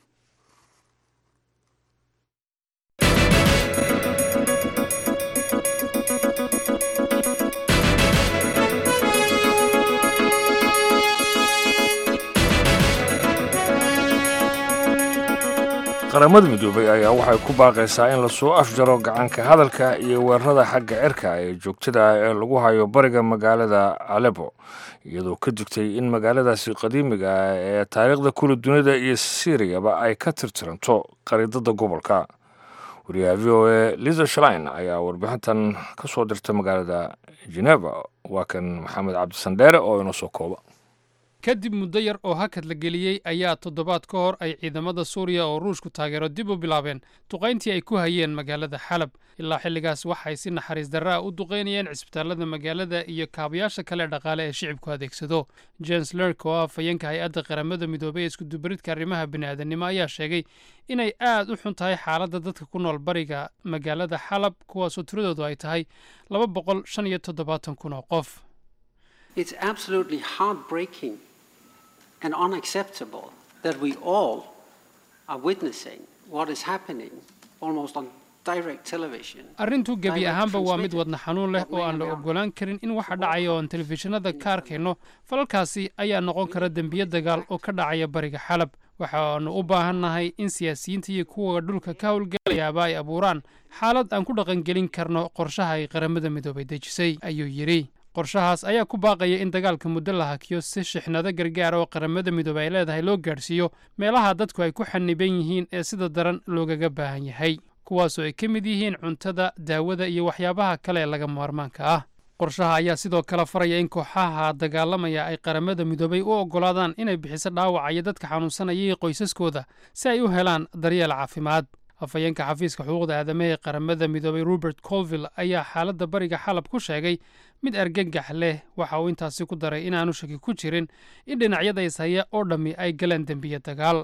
qaramada midoobay ayaa waxay ku baaqaysaa in lasoo afjaro gacanka hadalka iyo weerarada xagga cirka ee joogtada ah ee lagu hayo bariga magaalada alebo iyadoo ka digtay in magaaladaasi qadiimiga ah ee taariikhda kula dunida iyo siiriyaba ay ka tirtiranto qariidada gobolka wariyaha v o a liza shalein ayaa warbixintan ka soo dirtay magaalada geneva waa kan maxamed cabdisandheere oo inoo soo kooba kadib muddo yar oo hakad la geliyey ayaa toddobaad ka hor ay ciidamada suuriya oo ruushku taageero dib u bilaabeen duqayntii ay ku hayeen magaalada xalab ilaa xilligaas waxay si naxariis darra ah u duqaynayeen cisbitaallada magaalada iyo kaabayaasha kale dhaqaale ee shicibku adeegsado james lerk oo ah afhayeenka hay-adda qaramada midoobay ee iskudubaridka arrimaha bini'aadanimo ayaa sheegay inay aad u xun tahay xaaladda dadka ku nool bariga magaalada xalab kuwaasoo tiradoodu ay tahay laba boqol shan iyo toddobaatan kun oo qof and unacceptable that we all are witnessing what is happening almost on direct television. arrintu gebi ahaanba waa mid wadna xanuun leh oo aan la ogolaan karin in waxa dhacaya oon telefishinada ka arkayno falalkaasi ayaa noqon kara dembiye dagaal oo ka dhacaya bariga xalab waxaanu u baahannahay in siyaasiyiinta iyo kuwa dhulka ka howlgalayaaba ay abuuraan xaalad aan ku dhaqangelin karno qorshaha ay qaramada midoobay dejisay ayuu yidhi qorshahaas ayaa ku baaqaya in dagaalka muddo la hakiyo si shixnado gargaar oo qaramada midoobey ay leedahay loo gaadhsiiyo meelaha dadku ay ku xaniban yihiin ee sida daran loogaga baahan yahay kuwaasoo ay ka mid yihiin cuntada daawada iyo waxyaabaha kale ee laga maarmaanka ah qorshaha ayaa sidoo kale faraya in kooxaha dagaalamaya ay qaramada midoobay u oggolaadaan inay bixiso dhaawaca iyo dadka xanuunsanaya iyo qoysaskooda si ay u helaan daryeel caafimaad afhayeenka xafiiska xuquuqda aadamaha ee qaramada midoobay robert colville ayaa xaaladda bariga xalab ku sheegay mid argagax leh waxa uu intaasi ku daray inaanu shaki ku jirin in dhinacyada ishaya oo dhammi ay galeen dembiye dagaal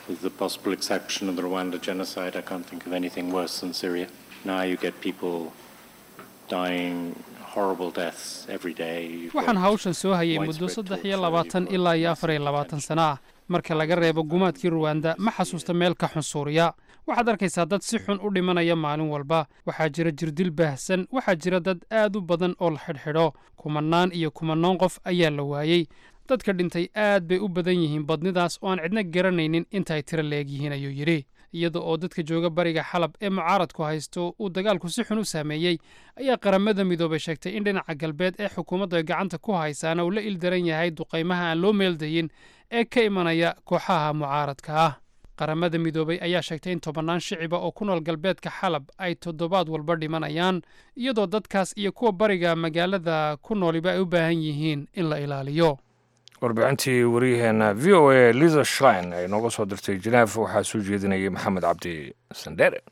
With the possible exception of the Rwanda genocide, I can't think of anything worse than Syria. Now you get people dying horrible deaths every day. You've waxaan got hawshan soo hayay muddo saddex iyo labaatan ilaa iyo afar iyo labaatan sano ah marka laga reebo gumaadkii ruwanda ma xasuusta meel ka xun suuriya waxaad arkaysaa dad si xun u dhimanaya maalin walba waxaa jira jirdil baahsan waxaa jira dad aad u badan oo la xidhxidho kumanaan iyo kumanaan qof ayaa la waayey dadka dhintay aad bay u badan yihiin badnidaas oo aan cidna garanaynin intaay tiro leeg yihiin ayuu yidhi iyada oo dadka jooga bariga xalab ee mucaaradku haysto uu dagaalku si xun u saameeyey ayaa qaramada midoobay sheegtay in dhinaca galbeed ee xukuumaddu ay gacanta ku haysaana uu la ildaran yahay duqaymaha aan loo meeldayin ee ka imanaya kooxaha mucaaradka ah qaramada midoobay ayaa sheegtay in tobannaan shiciba oo ku nool galbeedka xalab ay toddobaad walba dhimanayaan iyadoo dadkaas iyo kuwa bariga magaalada ku nooliba ay u baahan yihiin in la ilaaliyo warbixintii waryaheena v o a liza shlein ay nooga soo dirtay jeneef waxaa soo jeedinayay maxamed cabdi sandere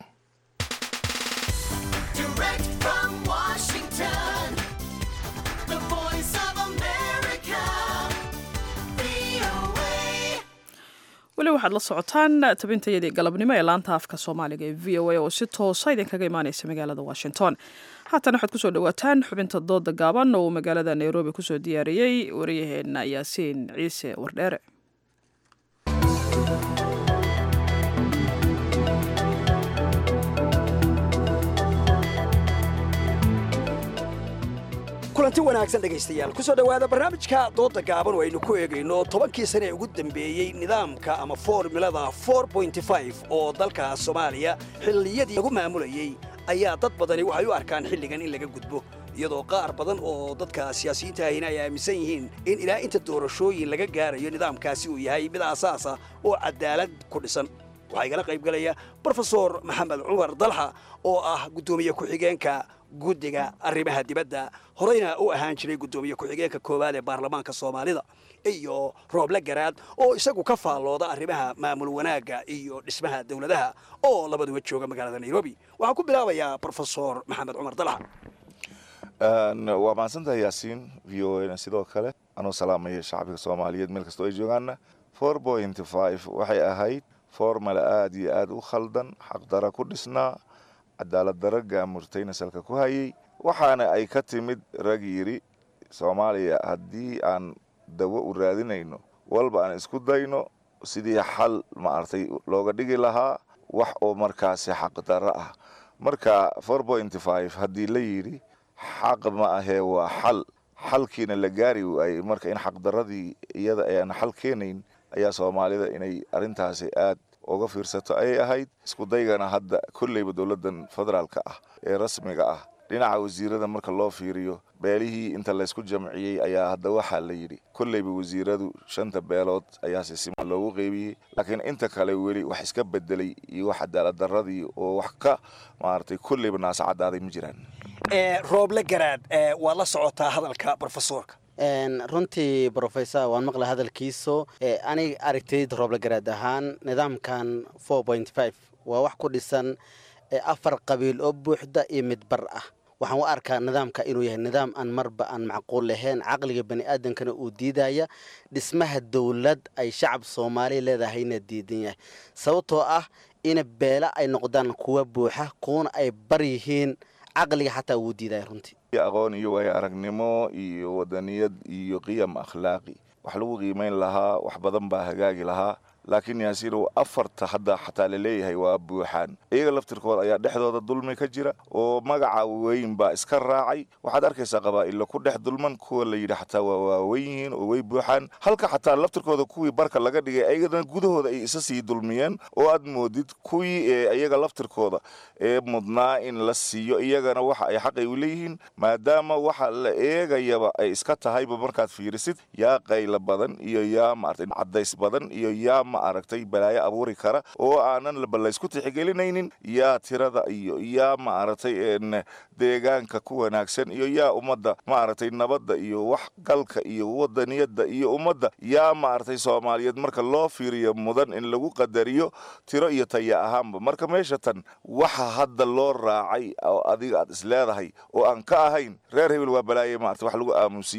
Direct from Washington, the voice of America, VOA. weli waxaad la socotaan tabintayadii galabnimo ee laanta afka soomaaliga ee v o a oo si toosa idinkaga imaaneysa magaalada washington haatan waxaad kusoo dhawaataan xubinta dooda gaaban oo uu magaalada nairobi kusoo diyaariyey waryaheena yaasiin ciise wardheere kulanti wanaagsan dhegaystayaal kusoo dhowaada barnaamijka dooda gaaban oo aynu ku eegayno tobankii sane ee ugu dambeeyey nidaamka ama formulada oo dalka soomaaliya xilliyadii lagu maamulayey ayaa dad badani waxay u arkaan xilligan in laga gudbo iyadoo qaar badan oo dadka siyaasiyiinta ahina ay aaminsan yihiin in ilaa inta doorashooyin laga gaarayo nidaamkaasi uu yahay mid aasaasa oo cadaalad ku dhisan waxaa igala qayb galaya brofesor maxamed cumar dalxa oo ah guddoomiye ku-xigeenka guddiga arrimaha dibadda horeyna u ahaan jiray guddoomiye ku-xigeenka koowaad ee baarlamaanka soomaalida iyo rooble garaad oo isagu ka faallooda arrimaha maamul wanaagga iyo dhismaha dowladaha oo labaduba jooga magaalada nairobi waxaan ku bilaabayaa brofesor maxamed cumar dalxa waa mahadsantahay yaasiin v o na sidoo kale anuu salaamaya shacbiga soomaaliyeed meel kastoo ay joogaanna four point five waxay ahayd formala aada iyo aada u khaldan xaqdara ku dhisnaa cadaalad dara gaamurtayna salka ku hayay waxaana ay ka timid rag yidhi soomaaliya haddii aan dawo u raadinayno walba aan isku dayno sidii xal maaragtay looga dhigi lahaa wax oo markaasi xaqdaro ah marka four point five haddii la yidhi xaq ma ahee waa xal xalkiina la gaari waayey marka in xaqdaradii iyada ayaan xal keenayn ayaa soomaalida inay arrintaasi aad uga fiirsato ayay ahayd isku daygana hadda kolleyba dowladdan federaalka ah ee rasmiga ah dhinaca wasiirada marka loo fiiriyo beelihii inta laysku jamciyey ayaa hadda waxaa la yidhi kolleyba wasiiradu shanta beelood ayaa si siman loogu qeybiyey laakiin inta kale weli wax iska bedelay iyo wax cadaalad daradii oo wax ka maaragtay kolleyba naasa caddaaday ma jiraan rooble garaad waad la socotaa hadalka brofesorka runtii brofesor waan maqla hadalkiiso aniga aragtayda rooble garaad ahaan nidaamkan waa wax ku dhisan afar qabiil oo buuxda iyo mid bar ah waxaan u arkaa nidaamka inuu yahay nidaam aan marba aan macquul lahayn caqliga bani aadamkana uu diidaya dhismaha dowlad ay shacab soomaaliya leedahayna diidan yahay sababtoo ah ina beela ay noqdaan kuwa buuxa kuwana ay bar yihiin caqliga xataa wuu diidaya runtii aqoon iyo waayo aragnimo iyo wadaniyad iyo qiyam akhlaaqi wax lagu qiimayn lahaa wax badan baa hagaagi lahaa laakiin yaasiinow afarta hadda xataa laleeyahay waa buuxaan iyaga laftirkooda ayaa dhexdooda dulmi ka jira oo magaca weyn baa iska raacay waxaad arkaysaa qabaa'illa ku dhex dulman kuwa la yidhi xataa waa waaweyn yihiin oo way buuxaan halka xataa laftirkooda kuwii barka laga dhigay ayagana gudahooda ay isa sii dulmiyeen oo aad moodid kuwii ee iyaga laftirkooda ee mudnaa in la siiyo iyagana waxa ay xaqay u leeyihiin maadaama waxa la eegayaba ay iska tahayba markaad fiirisid yaa qayla badan iyo yaa maaragtay cadays badan iyo yaa ma aragtay balaayo abuuri kara oo aanan balaysku tixigelinaynin yaa tirada iyo yaa ma aragtay deegaanka ku wanaagsan iyo yaa ummadda ma aragtay nabadda iyo wax galka iyo wadaniyadda iyo ummadda yaa ma aragtay soomaaliyeed marka loo fiiriyo mudan in lagu qadariyo tiro iyo taya ahaanba marka meesha tan waxa hadda loo raacay oo adiga aad isleedahay oo aan ka ahayn reer hebel waa balaaye maarata wax lagu aamusiiyo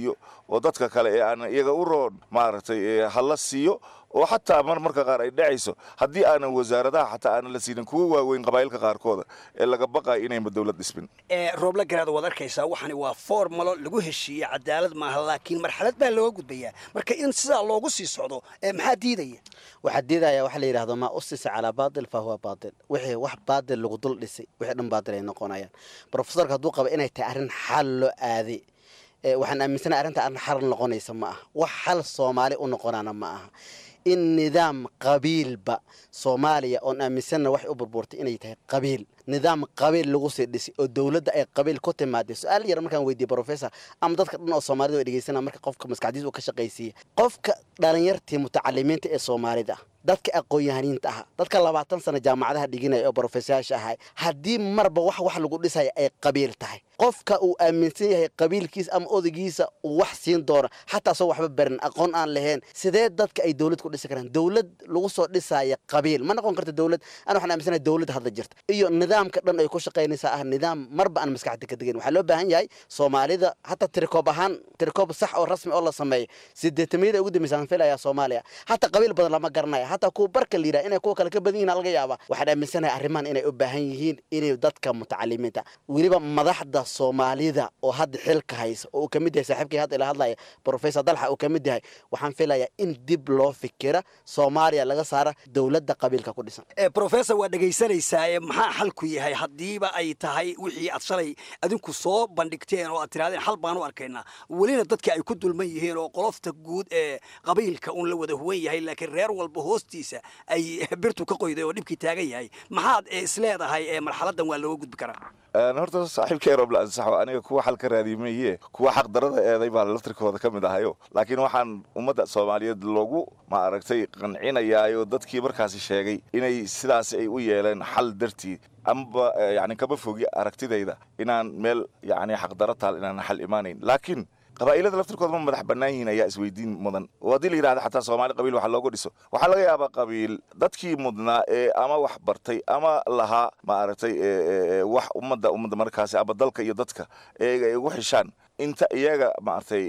oo dadka kale ee aan iyaga u roon maaragtay hala siiyo oo xataa mar marka qaar ay dhacayso haddii aanan wasaaradaha xataa aanan la siinin kuwa waaweyn qabaa'ilka qaarkooda ee laga baqayo inayba dowlad dhisbin rooble garaad waad arkaysaa waxani waa formalo lagu heshiiyey cadaalad maaha laakiin marxalad baa looga gudbayaa marka in sidaa loogu sii socdo maxaa diidaya waxaa diidaya waxa la yidhahdo maa usisa calaa baatil fa huwa baatil wixii wax baatil lagu dul dhisay wixii dhan baatil ay noqonayaan profesorka hadduu qaba inay tahay arrin xal loo aaday waxaan aaminsanahay arrinta arrin xal noqonaysa ma aha wax xal soomaali u noqonaana ma aha in nidaam qabiilba soomaaliya oon aaminsanna waxay u burbuurtay inay tahay qabiil nidaam qabiil lagu sii dhisay oo dowladda ay qabiil ku timaadeen su-aal yar markaan weydiiyey professor ama dadka dhan oo soomaalida way dhegeysana marka qofka maskaxdiisa uu ka shaqaysiiya qofka dhalinyartii mutacalimiinta ee soomaalida dadka aqoon-yahaniinta ah dadka labaatan sano jaamacadaha dhiginaya oo brofesayaasha ahay haddii marba wax wax lagu dhisaya ay qabiil tahay qofka uu aaminsan yahay qabiilkiisa ama odaygiisa uu wax siin doono xataa soo waxba barin aqoon aan lahayn sidee dadka ay dowlad ku dhisi karaan dowlad lagu soo dhisaya qabiil ma noqon karta dowlad ana waxaan aaminsanahay dowlad hadda jirta iyo nidaamka dhan ay ku shaqaynaysaa ah nidaam marba aan maskaxda ka degan waxaa loo baahan yahay soomaalida hataa tirikoob ahaan tirikoob sax oo rasmi oo la sameeyo sideetamiyada ugu dambaysa aan filayaa soomaaliya hataa qabiil badan lama garanaya hataa kuwa barka la yidhaha inay kuwa kale ka badan yihin laga yaaba waxaan aaminsanahay arrimahan inay u baahan yihiin inay dadka mutacalimiinta weliba madaxda soomaalida oo hadda xilka haysa oo uu ka mid yahay saaxiibkii hadda ila hadlaya professor dalxa uu ka mid yahay waxaan filayaa in dib loo fikira soomaaliya laga saara dowladda qabiilka ku dhisan professor waa dhegaysanaysaa maxaa xalku yahay haddiiba ay tahay wixii aad shalay adinku soo bandhigteen oo aad tirahdeen xal baan u arkaynaa welina dadka ay ku dulman yihiin oo qolofta guud ee qabiilka uun la wada huwan yahay laakiin reer walba hoostiisa ay birtu ka qoyday oo dhibkii taagan yahay maxaad isleedahay marxaladan waa looga gudbi karaa horta saaxiibkay roble ansaxo aniga kuwa xal ka raadiye maye kuwa xaqdarada eeday baa laftirkooda ka mid ahayo laakiin waxaan ummadda soomaaliyeed loogu ma aragtay qancinayaayo dadkii markaasi sheegay inay sidaasi ay u yeeleen xal dartii amaba yani kama fogi aragtidayda inaan meel yani xaqdaro taal inaan xal imaanayn laakiin qabaa'ilada laftirkooda ma madax bannaan yihiin ayaa isweydiin mudan oo haddii la yidhahda xataa soomaali qabiil waxa looga dhiso waxaa laga yaabaa qabiil dadkii mudnaa ee ama wax bartay ama lahaa maaragtay wax ummadda ummadda markaasi ama dalka iyo dadka eega ay ugu xishaan inta iyaga maaragtay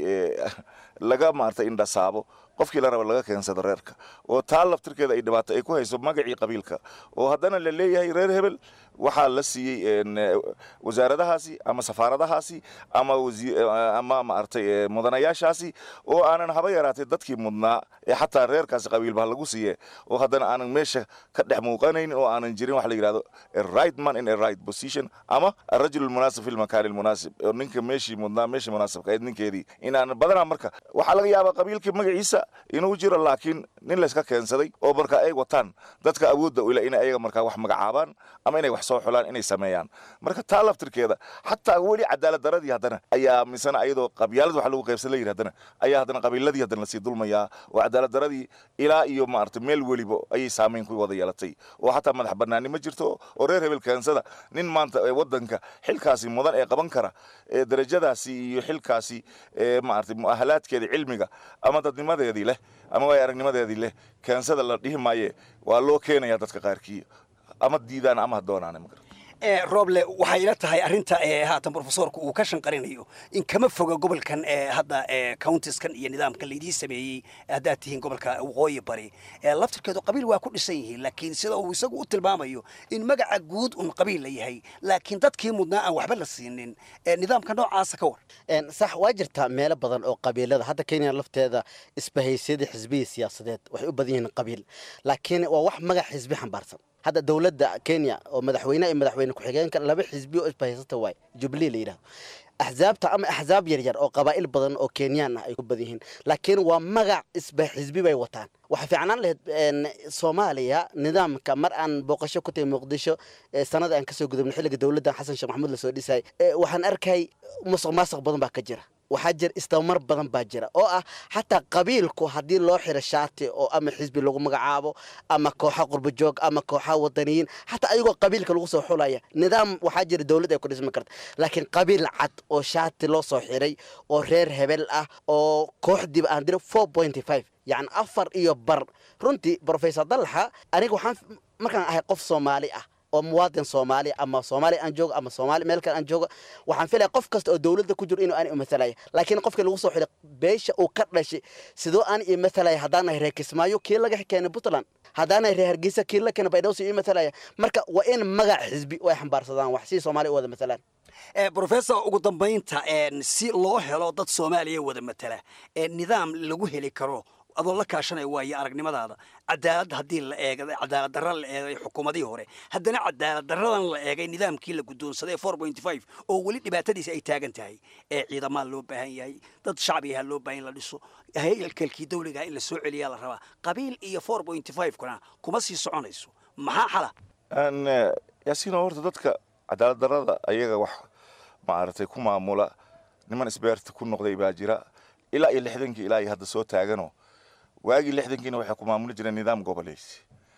laga maaragtay indhasaabo qofkii la raba laga keensado reerka oo taa laftirkeeda ay dhibaato ay ku hayso magacii qabiilka oo haddana la leeyahay reer hebel waxaa la siiyey wasaaradahaasi ama safaaradahaasi ama ama maaragtay mudanayaashaasi oo aanan haba yaraatay dadkii mudnaa ee xataa reerkaasi qabiilbaha lagu siiye oo haddana aanan meesha ka dhex muuqanaynin oo aanan jirin waxa la yidhahdo a right man in a right position ama arajul almunaasib fi lmakaani almunaasib oo ninka meeshii mudnaa meeshii munaasibka ahayd ninkeedii in aanan badanaa marka waxaa laga yaabaa qabiilkii magaciisa inuu jiro laakiin nin layska keensaday oo marka ay wataan dadka awoodda ila inay ayaga markaa wax magacaabaan ama inay wax soo xulaan inay sameeyaan marka taa laftirkeeda xataa weli cadaalad daradii haddana ayaa misana ayadoo qabyaalad wax lagu qaybsan la yidhi haddana ayaa haddana qabiiladii haddana lasii dulmayaa oo cadaalad daradii ilaa iyo maaragtay meel weliba ayay saamayn ku wada yeelatay oo xataa madax bannaani ma jirto oo reer hebel keensada nin maanta waddanka xilkaasi mudan ee qaban kara ee darajadaasi iyo xilkaasi ee maaragtay mu'ahalaadkeeda cilmiga ama dadnimadeedii leh ama waay aragnimadeedii leh keensada la dhihi maaye waa loo keenayaa dadka qaarkii ama diidaan ama ha doonaan roble waxay ila tahay arrinta haatan profesorku uu ka shanqarinayo in kama foga gobolkan hadda countiskan iyo nidaamkan laydii sameeyey haddaad tihiin gobolka waqooyi bari laftirkeedu qabiil waa ku dhisan yihiin laakiin sida uu isagu u tilmaamayo in magaca guud un qabiil la yahay laakiin dadkii mudnaa aan waxba la siinin nidaamka noocaasa ka war sax waa jirtaa meelo badan oo qabiilada hadda kenya lafteeda isbahaysyada xisbiya siyaasadeed waxay u badan yihiin qabiil laakiin waa wax magac xisbi xambaarsan hadda dowladda kenya oo madaxweyne iyo madaxweyne ku-xigeenka laba xisbi oo isbahaysata waay jubilee la yidhahdo axzaabta ama axzaab yaryar oo qabaa'il badan oo kenyaan ah ay ku badan yihiin laakiin waa magac isba xisbi bay wataan waxaa fiicnaan lahayd soomaaliya nidaamka mar aan booqasho ku tahay muqdisho sanada aan kasoo gudubnay xilliga dowladdan xasan sheekh maxamuud lasoo dhisay waxaan arkay musuq maasuq badan baa ka jira waxaa jira isdabamar badan baa jira oo ah xataa qabiilku haddii loo xiro shaati oo ama xisbi lagu magacaabo ama kooxa qurbajoog ama kooxa wadaniyiin xataa ayagoo qabiilka lagu soo xulaya nidaam waxaa jira dowlad ay ku dhismi karta laakiin qabiil cad oo shaati loo soo xiray oo reer hebel ah oo kooxdiiba aan diro four pointy five yacni afar iyo bar runtii professor dallaxa aniga waxaan markaan ahay qof soomaali ah oo muwaadin soomaali ama soomaali aan joogo ama soomaali meel kale aan joogo waxaan filaya qof kasta oo dowladda ku jiro inuu aan imathalaya laakiin qofkii lagu soo xilay beesha uu ka dhashay sidoo aan imathalaya haddaan nahay reer kismaayo kii laga keenay puntland haddaan nahay reer hargeysa kii la keenay baydhabo si imathalaya marka waa in magac xisbi oo ay xambaarsadaan wax si soomaali u wada matalaan professor ugu dambaynta si loo helo dad soomaaliya wada matala nidaam lagu heli karo adoo la kaashanaya waayo aragnimadaada cadaalad haddii la eegay cadaalad darra la eegay xukuumadihii hore haddana cadaalad darradan la eegay nidaamkii la guddoonsaday four point five oo weli dhibaatadiisa ay taagan tahay ee ciidamaa loo baahan yahay dad shacbigaha loo baahan in la dhiso haykalkii dawligaha in la soo celiyaa la rabaa qabiil iyo four point five kuna kuma sii soconayso maxaa xala yaasiino horta dadka cadaalad darrada ayaga wax maaragtay ku maamula niman isbeerta ku noqday baa jira ilaa iyo lixdankii ilaa iyo hadda soo taagano waagii lixdankiina waxay ku maamuli jireen nidaam goboleysi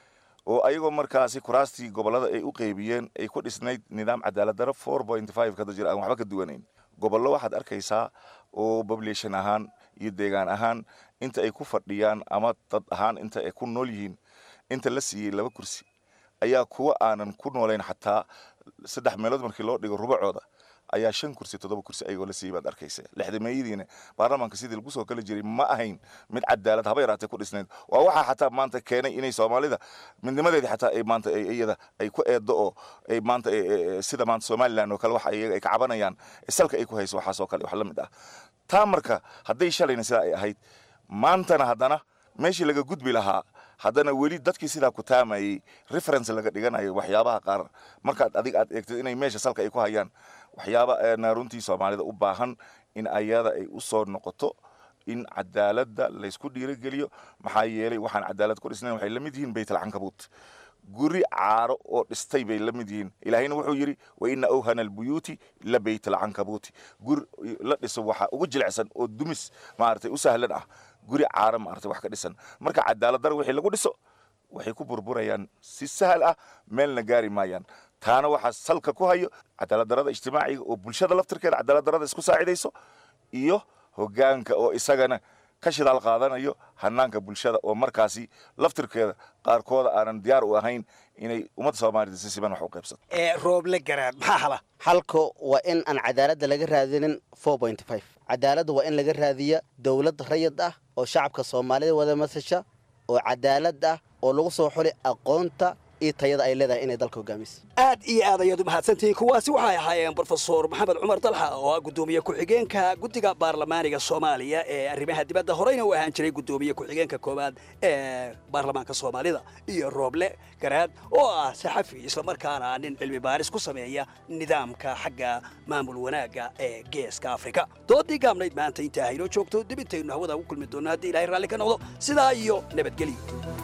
oo ayagoo markaasi kuraastii gobollada ay u qeybiyeen ay ku dhisnayd nidaam cadaalad darro four point five kada jira aan waxba ka duwanayn gobollo waxaad arkaysaa oo population ahaan iyo deegaan ahaan inta ay ku fadhiyaan ama dad ahaan inta ay ku nool yihiin inta la siiyey laba kursi ayaa kuwa aanan ku noolayn xataa saddex meelood markii loo dhigo rubacooda ayaa shan kursi toddoba kursi ayagoo la siiyey baad arkaysa lixdameeyadiina baarlamaanka sidii lagu soo kala jiray ma ahayn mid cadaalad haba yaraatee ku dhisnayd waa waxaa xataa maanta keenay inay soomaalida midnimadeedii xataa ay maanta iyada ay ku eedo oo ay maanta sida maanta somaliland oo kale waxa iyaga ay ka cabanayaan salka ay ku hayso waxaas oo kale wax la mid ah taa marka hadday shalayna sidaa ay ahayd maantana haddana meeshii laga gudbi lahaa haddana weli dadkii sidaa ku taamayey reference laga dhiganayo waxyaabaha qaar markaad adig aad eegtid inay meesha salka ay ku hayaan waxyaaba runtii soomaalida u baahan in ayada ay u soo noqoto in cadaaladda laysku dhiirogeliyo maxaa yeelay waxaan cadaalad ku dhisnayn waxay la mid yihiin baytalcankabuut guri caaro oo dhistay bay la mid yihiin ilaahayna wuxuu yidhi wa ina awhana albuyuuti la baytalcankabuuti guri la dhiso waxaa ugu jilicsan oo dumis maaragtay u sahlan ah guri caaro maaragtay wax ka dhisan marka cadaalad dar wixii lagu dhiso waxay ku burburayaan si sahal ah meelna gaari maayaan taana waxaa salka ku hayo cadaalad darada ijtimaaciga oo bulshada laftirkeeda cadaalad darada isku saacidayso iyo hoggaanka oo isagana ka shidaal qaadanayo hanaanka bulshada oo markaasi laftirkeeda qaarkooda aanan diyaar u ahayn inay ummadda soomaalida si siban wax u qaybsato rooble garaad maxaa hala halka waa in aan cadaaladda laga raadinin four point five cadaaladda waa in laga raadiya dowlad rayid ah oo shacabka soomaalida wada masasha oo cadaalad ah oo lagu soo xuli aqoonta iyo tayada ay leedahay inay dalka hogaamiso aad iyo aad ayaad u mahadsantihiin kuwaasi waxay ahaayeen brofesor maxamed cumar dalxa oo ah guddoomiye ku-xigeenka guddiga baarlamaaniga soomaaliya ee arrimaha dibadda horeyna u ahaan jiray guddoomiye ku-xigeenka koowaad ee baarlamaanka soomaalida iyo rooble garaad oo ah saxafi islamarkaana nin cilmi baaris ku sameeya nidaamka xagga maamul wanaagga ee geeska afrika doodii gaabnayd maanta intaa haynoo joogto dib intaynu hawada ugu kulmi doonno haddii ilaahay raalli ka noqdo sidaa iyo nabadgelyo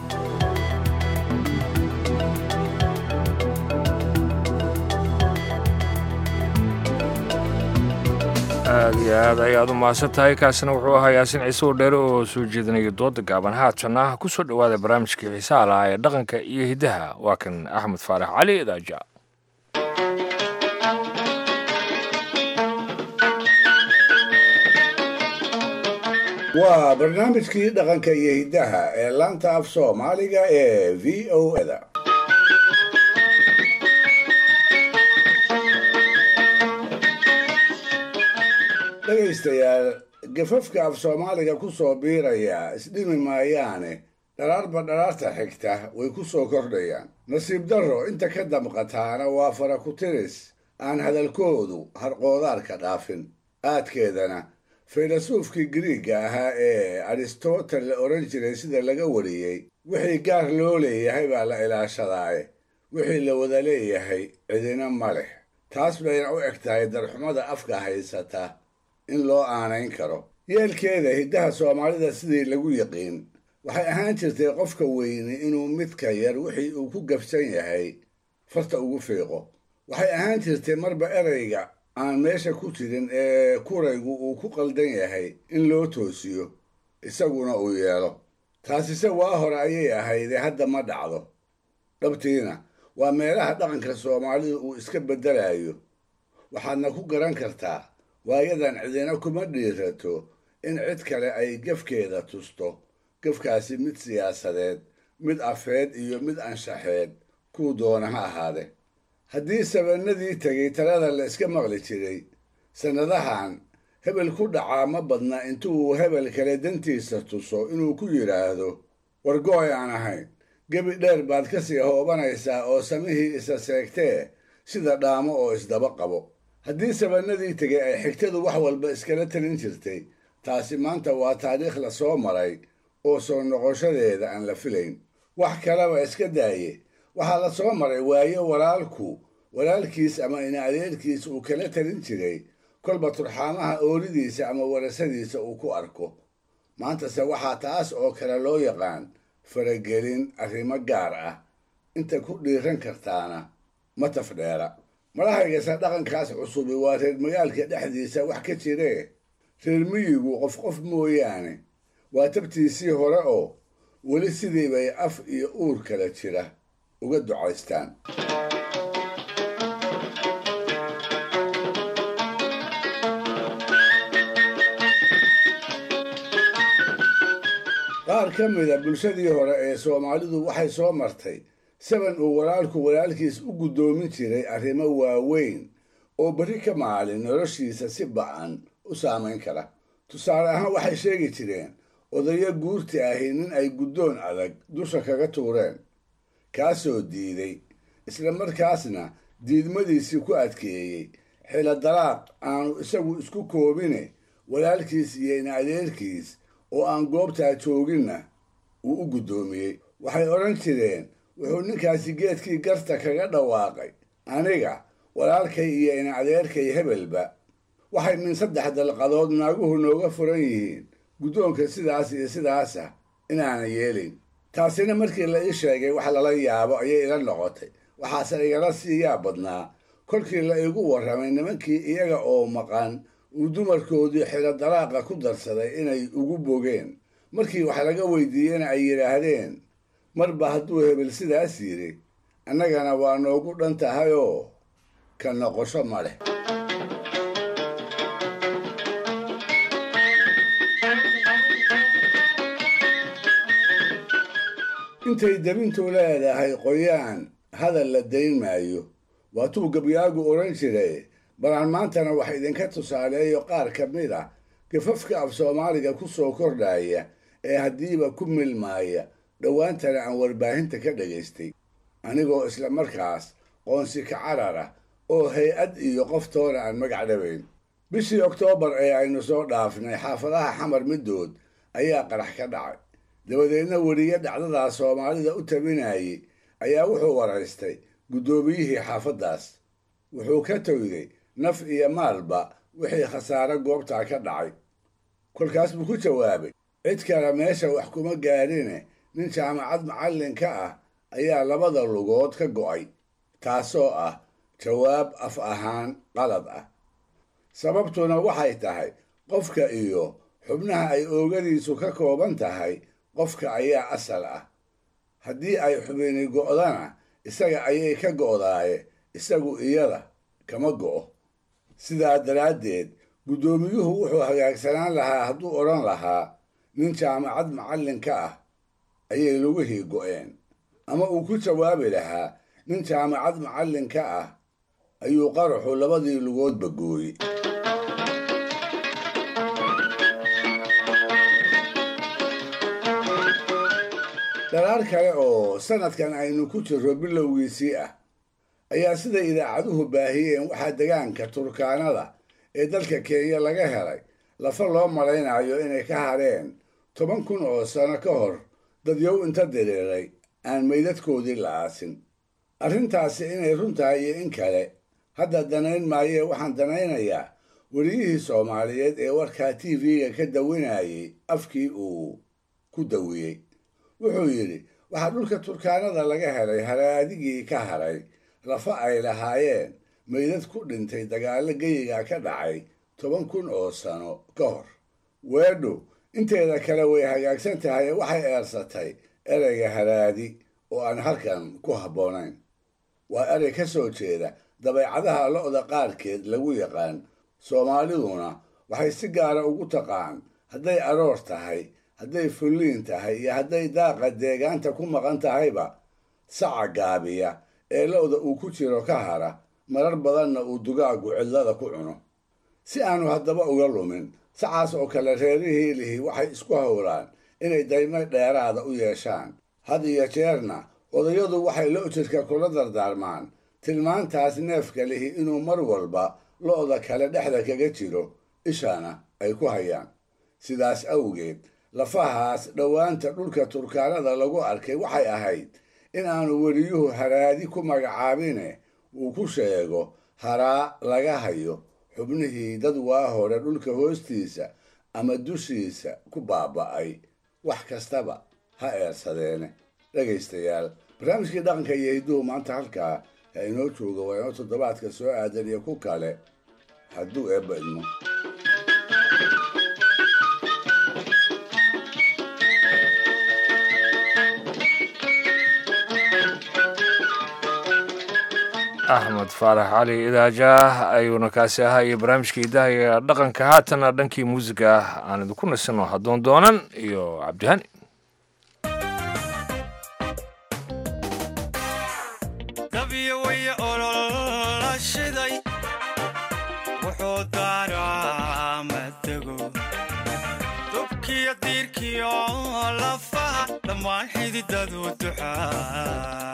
aad iyo aad ayaad u mahadsan tahay kaasina wuxuu ahaa yaasin ciise oo dheere oo soo jeedinaya dooda gaaban haatana ku soo dhowaada barnaamijkii xiisaha lahaa ee dhaqanka iyo hiddaha waa kan axmed faarax cali daaja waa barnaamijkii dhaqanka iyo hiddaha ee laanta af soomaaliga ee v o da dhegaystayaal gafafka af soomaaliga ku soo biiraya isdhimi maayaane dharaarba dharaarta xigta way ku soo kordhayaan nasiib darro inta ka damqataana waa fara ku tiris aan hadalkoodu harqoodaarka dhaafin aadkeedana faylasuufkii giriigga ahaa ee aristotel la odhan jiray sida laga wariyey wixii gaar loo leeyahay baa la ilaashadaaye wixii la wada leeyahay cidina ma leh taas bayna u eg tahay darxumada afka haysata in loo aanayn karo yeelkeeda hiddaha soomaalida sidii lagu yiqiin waxay ahaan jirtay qofka weyni inuu midka yar wixii uu ku gabsan yahay farta ugu fiiqo waxay ahaan jirtay marba erayga aan meesha ku jirin ee kuraygu uu ku qaldan yahay in loo toosiyo isaguna uu yeelo taasise waa hore ayay ahaydee hadda ma dhacdo dhabtiina waa meelaha dhaqanka soomaalida uu iska beddelayo waxaadna ku garan kartaa waayadan cidina kuma dhiirato in cid kale ay gefkeeda tusto gefkaasi mid siyaasadeed mid afeed iyo mid anshaxeed kuu doona ha ahaade haddii sabannadii tegay talada la iska maqli jiray sannadahan hebel ku dhacaa ma badna intuu hebel kale dantiisa tuso inuu ku yidhaahdo wargooy aan ahayn gebi dheer baad ka sii hoobanaysaa oo samihii isa seegtee sida dhaamo oo isdaba qabo haddii sabannadii tegay ay xigtadu wax walba iskala talin jirtay taasi maanta waa taariikh la soo maray oo soo noqoshadeeda aan la filayn wax kaleba iska daaye waxaa la soo maray waayo walaalku walaalkiis ama ina adeerkiis uu kala talin jiray kolba turxaamaha oolidiisa ama warasadiisa uu ku arko maantase waxaa taas oo kale loo yaqaan faragelin arrimo gaar ah inta ku dhiiran kartaana ma tafdheera madahaygase dhaqankaas cusubi waa reer magaalka dhexdiisa wax ka jiree reer miyigu qof qof mooyaane waa tabtiisii hore oo weli sidii bay af iyo uur kala jira uga ducaystaan qaar ka mida bulshadii hore ee soomaalidu waxay soo martay saban uu walaalku walaalkiis u guddoomin jiray arrimo waaweyn oo berri ka maalin noloshiisa si ba'an u saamayn kara tusaale ahaan waxay sheegi jireen odayo guurti ahi nin ay guddoon adag dusha kaga tuureen kaasoo diiday isla markaasna diidmadiisii ku adkeeyey xilo dalaaq aanu isagu isku koobine walaalkiis iyo in adeerkiis oo aan goobtaa jooginna uu u guddoomiyey waxay odhan jireen wuxuu ninkaasi geedkii garta kaga dhawaaqay aniga walaalkay iyo in adeerkay hebelba waxay min saddex dalqadood naaguhu nooga furan yihiin guddoonka sidaas iyo sidaasa inaana yeelin taasina markii la ii sheegay wax lala yaabo ayay ila noqotay waxaase igala siiyaa badnaa kolkii la igu warramay nimankii iyaga oo maqan uu dumarkoodii xilo dalaaqa ku darsaday inay ugu bogeen markii wax laga weydiiyena ay yidhaahdeen marba hadduu hebel sidaas yidhi annagana waa noogu dhan tahay oo ka noqosho ma leh intay debintu leedahay qoyaan hadal la dayn maayo waatuu gabyaagu odhan jiray balaan maantana wax idinka tusaaleeyo qaar ka mid ah gafafka af soomaaliga ku soo kordhaya ee haddiiba ku milmaaya dhowaantana aan warbaahinta ka dhagaystay anigoo isla markaas qoonsi ka carar ah oo hay-ad iyo qoftoona aan magac dhabayn bishii oktoobar ee aynu soo dhaafnay xaafadaha xamar middood ayaa qarax ka dhacay dabadeedna weriye dhacdadaas soomaalida u tabinayay ayaa wuxuu waraystay guddoomiyihii xaafaddaas wuxuu ka towday naf iyo maalba wixii khasaare goobtaa ka dhacay kolkaas buu ku jawaabay cid kale meesha wax kuma gaadhine nin jaamacad macallin ka ah ayaa labada lugood ka go'ay taasoo ah jawaab af ahaan qalad ah sababtuna waxay tahay qofka iyo xubnaha ay oogadiisu ka kooban tahay qofka ayaa asal ah haddii ay xubini go'dana isaga ayay ka go'daaye isagu iyada kama go'o sidaa daraaddeed guddoomiyuhu wuxuu hagaagsanaan lahaa hadduu odhan lahaa nin jaamacad macallinka ah ayay lugihii go'een ama uu ku jawaabi lahaa nin jaamacad macallinka ah ayuu qaraxu labadii lugoodba gooyey dhalaar kale oo sannadkan aynu ku jirro bilowgiisii ah ayaa sida idaacaduhu baahiyeen waxaa degaanka turkaanada ee dalka kenya laga helay lafa loo malaynayo inay ka hadheen toban kun oo sano ka hor dadyow inta diriiray aan meydadkoodii la aasin arrintaasi inay run tahay iyo in kale hadda danayn maayee waxaan danaynayaa weriyihii soomaaliyeed ee warkaa t v-ga ka dawinayay afkii uu ku dawiyey wuxuu yidhi waxaa dhulka turkaanada laga helay haraadigii ka haray lafa ay lahaayeen meydad ku dhintay dagaallo geyiga ka dhacay toban kun oo sano ka hor weedhu inteeda kale way hagaagsan tahay ee waxay eersatay ereyga haraadi oo aan halkan ku habboonayn waa erey ka soo jeeda dabeecadaha lo'da qaarkeed lagu yaqaan soomaaliduna waxay si gaara ugu taqaan hadday aroor tahay hadday fulliin tahay iyo hadday daaqa deegaanta ku maqan tahayba saca gaabiya ee lo'da uu ku jiro ka hara marar badanna uu dugaagu cidlada ku cuno si aanu haddaba uga lumin sacaas oo kale reerihii lihi waxay isku howlaan inay daymo dheeraada u yeeshaan had iyo jeerna odayadu waxay lo-jirka kula dardaarmaan tilmaantaas neefka lihi inuu mar walba lo'da kale dhexda kaga jiro ishana ay ku hayaan sidaas awgeed lafahaas dhowaanta dhulka turkaanada lagu arkay waxay ahayd in aanu weliyuhu haraadi ku magacaabine uu ku sheego haraa laga hayo xubnihii dad waa hore dhulka hoostiisa ama dushiisa ku baaba'ay wax kastaba ha eersadeene dhegaystayaal barnaamijkii dhaqanka iyo hidduhu maanta halkaa ha inoo jooga waa inoo toddobaadka soo aadan iyo ku kale hadduu eebba idmo axmed faarax cali idaajaah ayuuna kaasi ahaa iyo barnaamijkii idahaga dhaqanka haatana dhankii muusiga ah aan idinku nasino haddoon doonan iyo cabdihani dabyo way olola shiday wuxuu daaraa matego dubkiyo diirkiyo lafaha dhammaan xididadu duxaa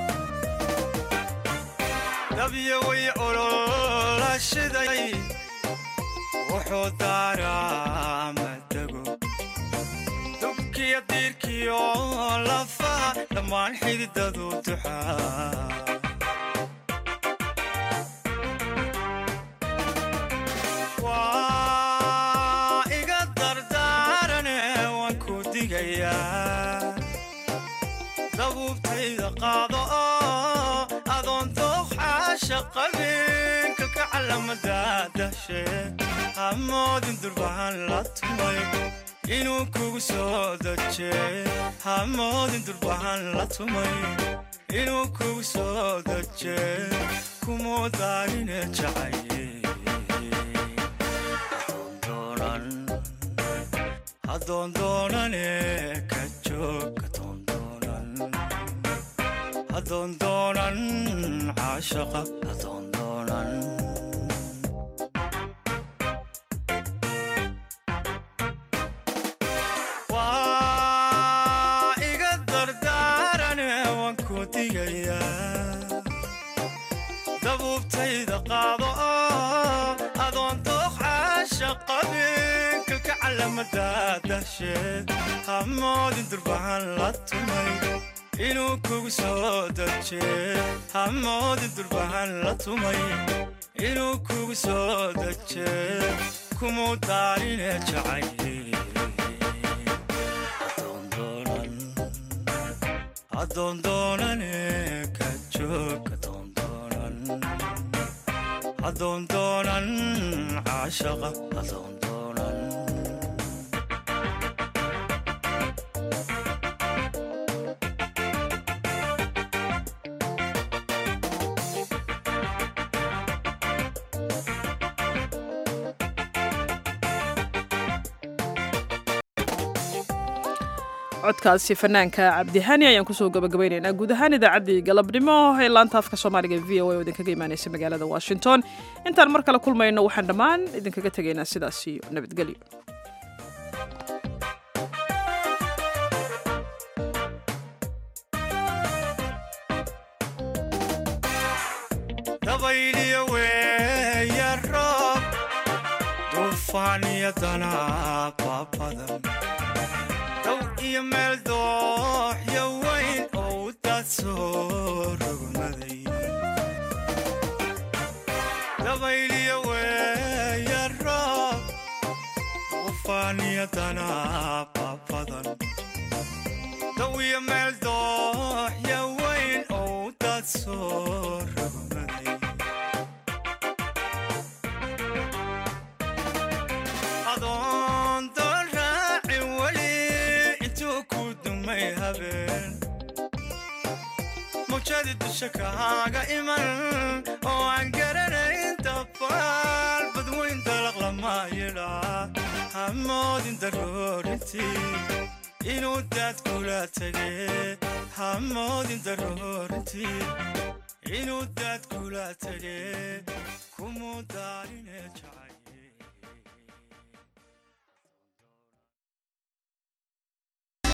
dabyo way olola shiday wuxuu daaraa matego dubkiyo diirkiyo lafaha dhammaan xididadu duxaa waa iga dardaarane waan ku digayaa dabuubtayda qaado oo adoon dooxaasha qabin kalka calamada dashe hamoodin durbahan la tumay inuu kugu soo daje hamoodin durbahan la tumay inuu kugu soo daje kumuu daarine jacaye adoon doonane ka joog adoon doonan adoon doonan caashaqa adoon doonan waa iga dardaarane waan ku digayaa dabuubtayda qaado oo adoon dooq caasha qabin kalka calamada dasheed hamoodin durbahan la tumay inuu kugu soo daje hamoodin durbahan la tumay inuu kugu soo daje kumuu daarine jacaye adoon doonane ka joog adoon doonan adoon doonan caashaqa adoon doonan codkaasi fanaanka cabdihani ayaan kusoo gabagabaynaynaa guud ahaan idaacaddii galabnimo ee laanta afka soomaaliga v o a oo idinkaga imaanaysa magaalada washington intaan mar kale kulmayno waxaan dhammaan idinkaga tegaynaa sidaas iyo nabadgelyo dabayliyo weeya roob duufaan iyo danaaba badan dow iyo meel dooxyo weyn oo u daad soo rogmaday dabayliyo weeya roob duufaan iyo danaaba badan dow iyo meel dooxyo weyn oo u daad soo rogmaday adoon doon raacin weli intuu ku dumay habeen mawjadi dusha kaaga iman oo aan garanayn dabaal badweyn dalaq lama yidhaa hamoodin daroorintii inuu daad kula tege hamoodin daroorintii inuu daad kula tage kumuu daarine jacayl